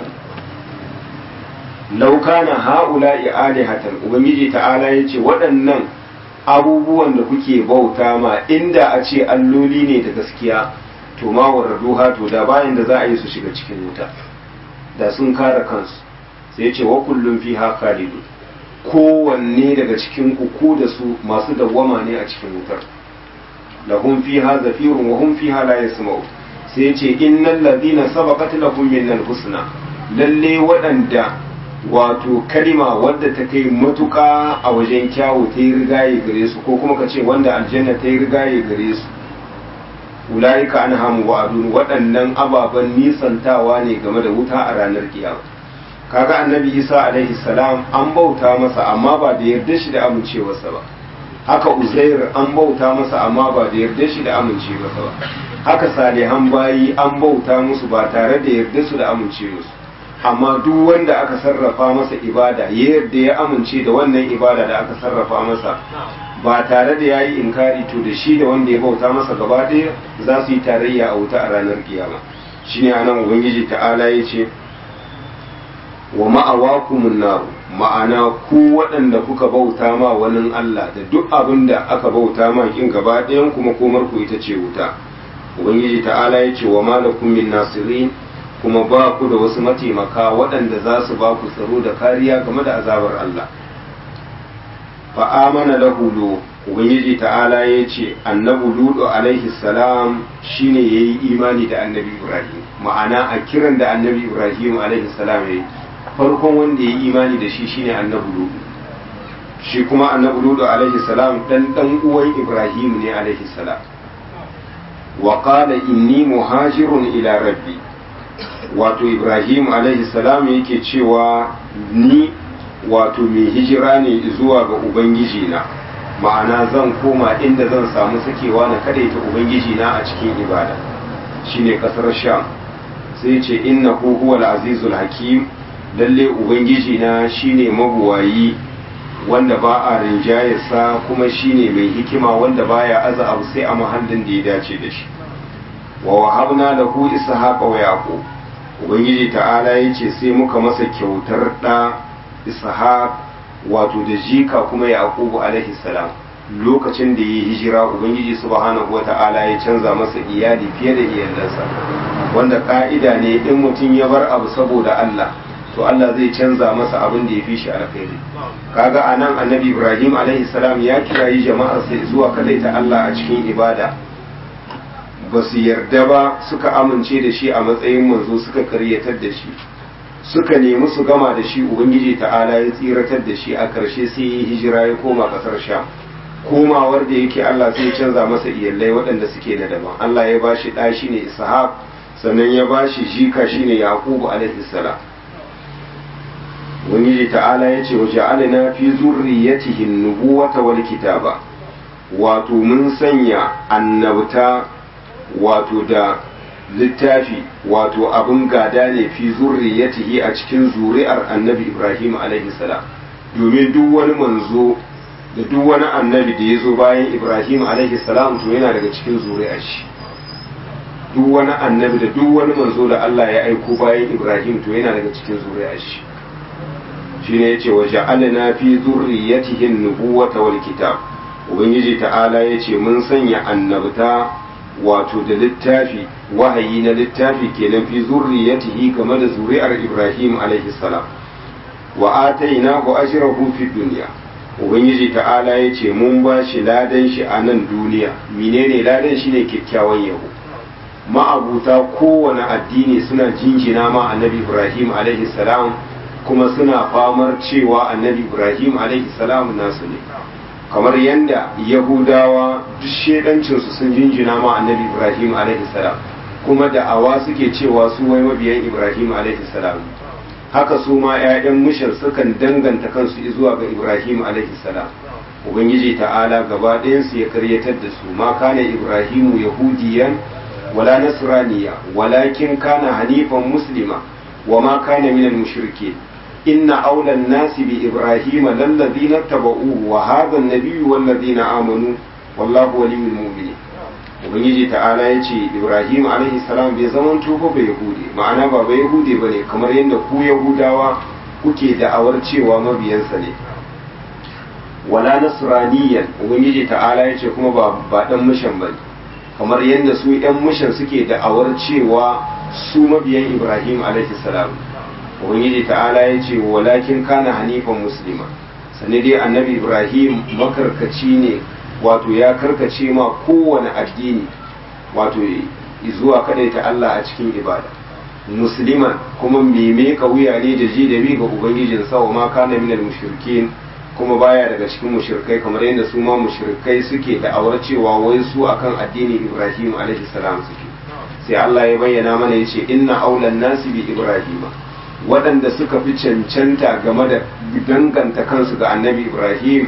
laukana ha'ula'i alihatan ubangiji ta'ala ya ce waɗannan abubuwan da kuke bauta ma inda a ce alloli ne da gaskiya to ma warraduha to da bayan da za a yi su shiga cikin wuta da sun kare kansu sai ce wa kullum fiha khalidun kowanne daga cikin ku da su masu dawwama ne a cikin wutar lahum fiha zafirun wa hum fiha la yasma'u sai ce innal ladina sabaqat lahum minnal husna lalle waɗanda wato kalima wadda ta kai matuka a wajen kyawu ta yi rigaye gare su ko kuma ka ce wanda aljanna ta yi rigaye gare su ulaika an hamu wa'adun waɗannan ababen nisantawa ne game da wuta a ranar kiyama kaga annabi isa alaihi salam an bauta masa amma ba da yarda shi da amincewarsa ba haka uzair an bauta masa amma ba da yarda shi da amincewarsa ba haka salihan bayi an bauta musu ba tare da yarda su da amincewarsu amma duk wanda aka sarrafa masa ibada ya yarda ya amince da wannan ibada da aka sarrafa masa ba tare da yayi inkari to da shi da wanda ya bauta masa gaba ɗaya za su yi tarayya a wuta a ranar kiyama shine anan ubangiji ta'ala ya ce wa ma'awakumun naru ma'ana ku waɗanda kuka bauta ma wani Allah da duk abin da aka bauta ma kin gaba ɗayan kuma komar ku ita ce wuta ubangiji ta'ala ya ce wa malakum min nasirin kuma ba ku da wasu mataimaka waɗanda za su ba ku tsaro da kariya game da azabar Allah fa amana lahu lu ubangiji ta'ala ya ce annabi ludu alaihi salam shine yayi imani da annabi ibrahim ma'ana a kiran da annabi ibrahim alaihi salam yayi farkon wanda ya yi imani da shi shine annabi ludu shi kuma annabi ludu alaihi salam dan dan uwan ibrahim ne alaihi salam wa qala inni muhajirun ila rabbi wato ibrahim alaihi salam yake cewa ni wato mai hijira ne zuwa ga ubangiji na ma'ana zan koma inda zan samu sakewa na kadaita ubangiji na a cikin ibada shine kasar sham sai ce innahu huwal azizul hakim lalle ubangiji na shine mabuwayi wanda ba a rinjayarsa kuma shine mai hikima wanda baya aza abu sai a mahallin da ya dace da shi wa wahabna lahu ishaqa wa yaqub ubangiji ta'ala yace sai muka masa kyautar da ishaq wato da jika kuma yaqub alaihi salam lokacin da yi hijira ubangiji subhanahu wata'ala ya canza masa iyali fiye da iyalansa wanda ka'ida ne in mutum ya bar abu saboda Allah to Allah zai canza masa abin da ya fi shi alkhairi kaga anan annabi Ibrahim alaihi salam ya kirayi jama'ar sai zuwa kalaita Allah a cikin ibada ba su yarda ba suka amince da shi a matsayin manzo suka karyatar da shi suka nemi su gama da shi ubangiji ta'ala ya tsiratar da shi a karshe sai yi hijira ya koma kasar sham komawar da yake Allah sai canza masa iyalai waɗanda suke da daban Allah ya bashi ɗa shine Ishaq sannan ya bashi jika shine Yaqubu alaihi salam ubangiji ta'ala ya ce wa ja'alna fi zurriyatihi nubuwata wal kitaba wato mun sanya annabta wato da littafi wato abin gada ne fi zurriyatihi a cikin zuri'ar annabi Ibrahim alaihi salam domin duk wani manzo da duk wani annabi da ya zo bayan Ibrahim alaihi salam to yana daga cikin zuri'ar shi duk wani annabi da duk wani manzo da Allah ya aiko bayan Ibrahim to yana daga cikin zuri'ar shi shine yace wa ja'alna fi zurriyatihi an-nubuwata wal kitab ubangiji ta'ala yace mun sanya annabta wato da littafi wahayi na littafi kenan fi zurriyatihi game da zuri'ar Ibrahim alaihi salam wa atainahu ajrahu fi dunya ubangiji ta'ala yace mun ba shi ladan shi a nan duniya menene ladan shine kyakkyawan yabo ma'abuta kowane addini suna jinjina ma annabi Ibrahim alaihi salam kuma suna famar cewa annabi ibrahim alaihi salam nasu ne kamar yadda yahudawa duk shedancinsu sun jinjina ma annabi ibrahim alaihi salam kuma da awa suke cewa su wai mabiyan ibrahim alaihi salam haka su ma 'ya'yan mushar sukan danganta kansu zuwa ga ibrahim alaihi salam ubangiji ta'ala gaba ɗayansu ya karyatar da su ma kana ibrahimu yahudiyan wala nasraniya walakin kana hanifan muslima wa ma kana minal mushrikin إن أولى الناس بإبراهيم للذين اتبعوه وهذا النبي والذين آمنوا والله ولي المؤمنين ubangiji ta'ala ya ce ibrahim alaihi salam bai zaman tuba ba yahudi ma'ana ba ba yahudi ba ne kamar yadda ku yahudawa kuke da'awar cewa mabiyansa ne wala nasraniyan ubangiji ta'ala ya ce kuma ba ba dan mushan bane kamar yadda su yan mushan suke da'awar cewa su mabiyan ibrahim alaihi salam ubangiji ta'ala ya ce walakin kana hanifan muslima sannan dai annabi ibrahim makarkaci ne wato ya karkace ma kowane addini wato zuwa ta Allah a cikin ibada musliman kuma meme ka wuya ne da ji da bi ga ubangijin sa wa ma kana minal mushrikin kuma baya daga cikin mushrikai kamar yadda su ma mushrikai suke da awar cewa wai su akan addinin Ibrahim alaihi salam suke sai Allah ya bayyana mana yace inna aulan nasi bi ibrahima waɗanda suka fi cancanta game da danganta kansu ga annabi Ibrahim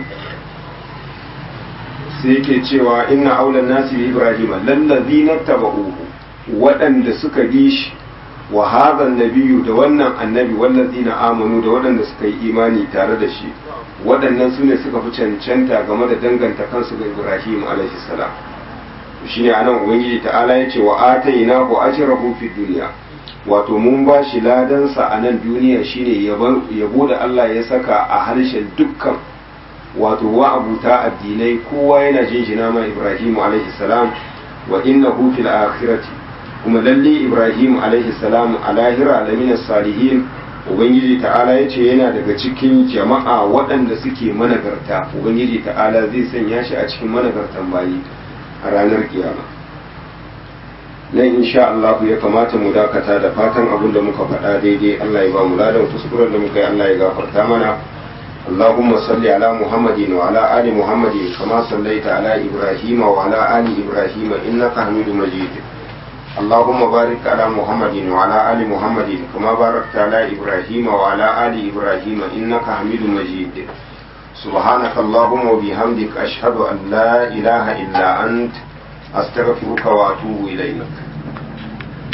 sai yake cewa inna aulan nasi bi ibrahima lallazina tabauhu waɗanda suka bi shi wa hadha nabiyyu da wannan annabi wallazina amanu da waɗanda suka yi imani tare da shi waɗannan su ne suka fi cancanta game da danganta kansu ga Ibrahim alaihi salam shine anan ubangiji ta'ala ya ce wa atainahu ajrahu fid dunya wato mun ba shi ladansa a nan duniya shine yabo da Allah ya saka a harshen dukkan wato wa'abuta addinai kowa yana jinjina ma Ibrahim alaihi salam wa innahu fil akhirati kuma lalle Ibrahim alaihi salam a lahira lamina salihin ubangiji ta'ala ya ce yana daga cikin jama'a waɗanda suke managarta ubangiji ta'ala zai sanya shi a cikin managartan bayi a ranar kiyama nan insha Allah ya kamata mu dakata da fatan abin da muka faɗa daidai Allah ya ba mu ladan kuskuren da muka yi Allah ya gafarta mana اللهم صل على محمد وعلى آل محمد كما صليت على إبراهيم وعلى آل إبراهيم إنك حميد مجيد اللهم بارك على محمد وعلى آل محمد كما باركت على إبراهيم وعلى آل إبراهيم إنك حميد مجيد سبحانك اللهم وبحمدك أشهد أن لا إله إلا أنت أستغفرك وأتوب إليك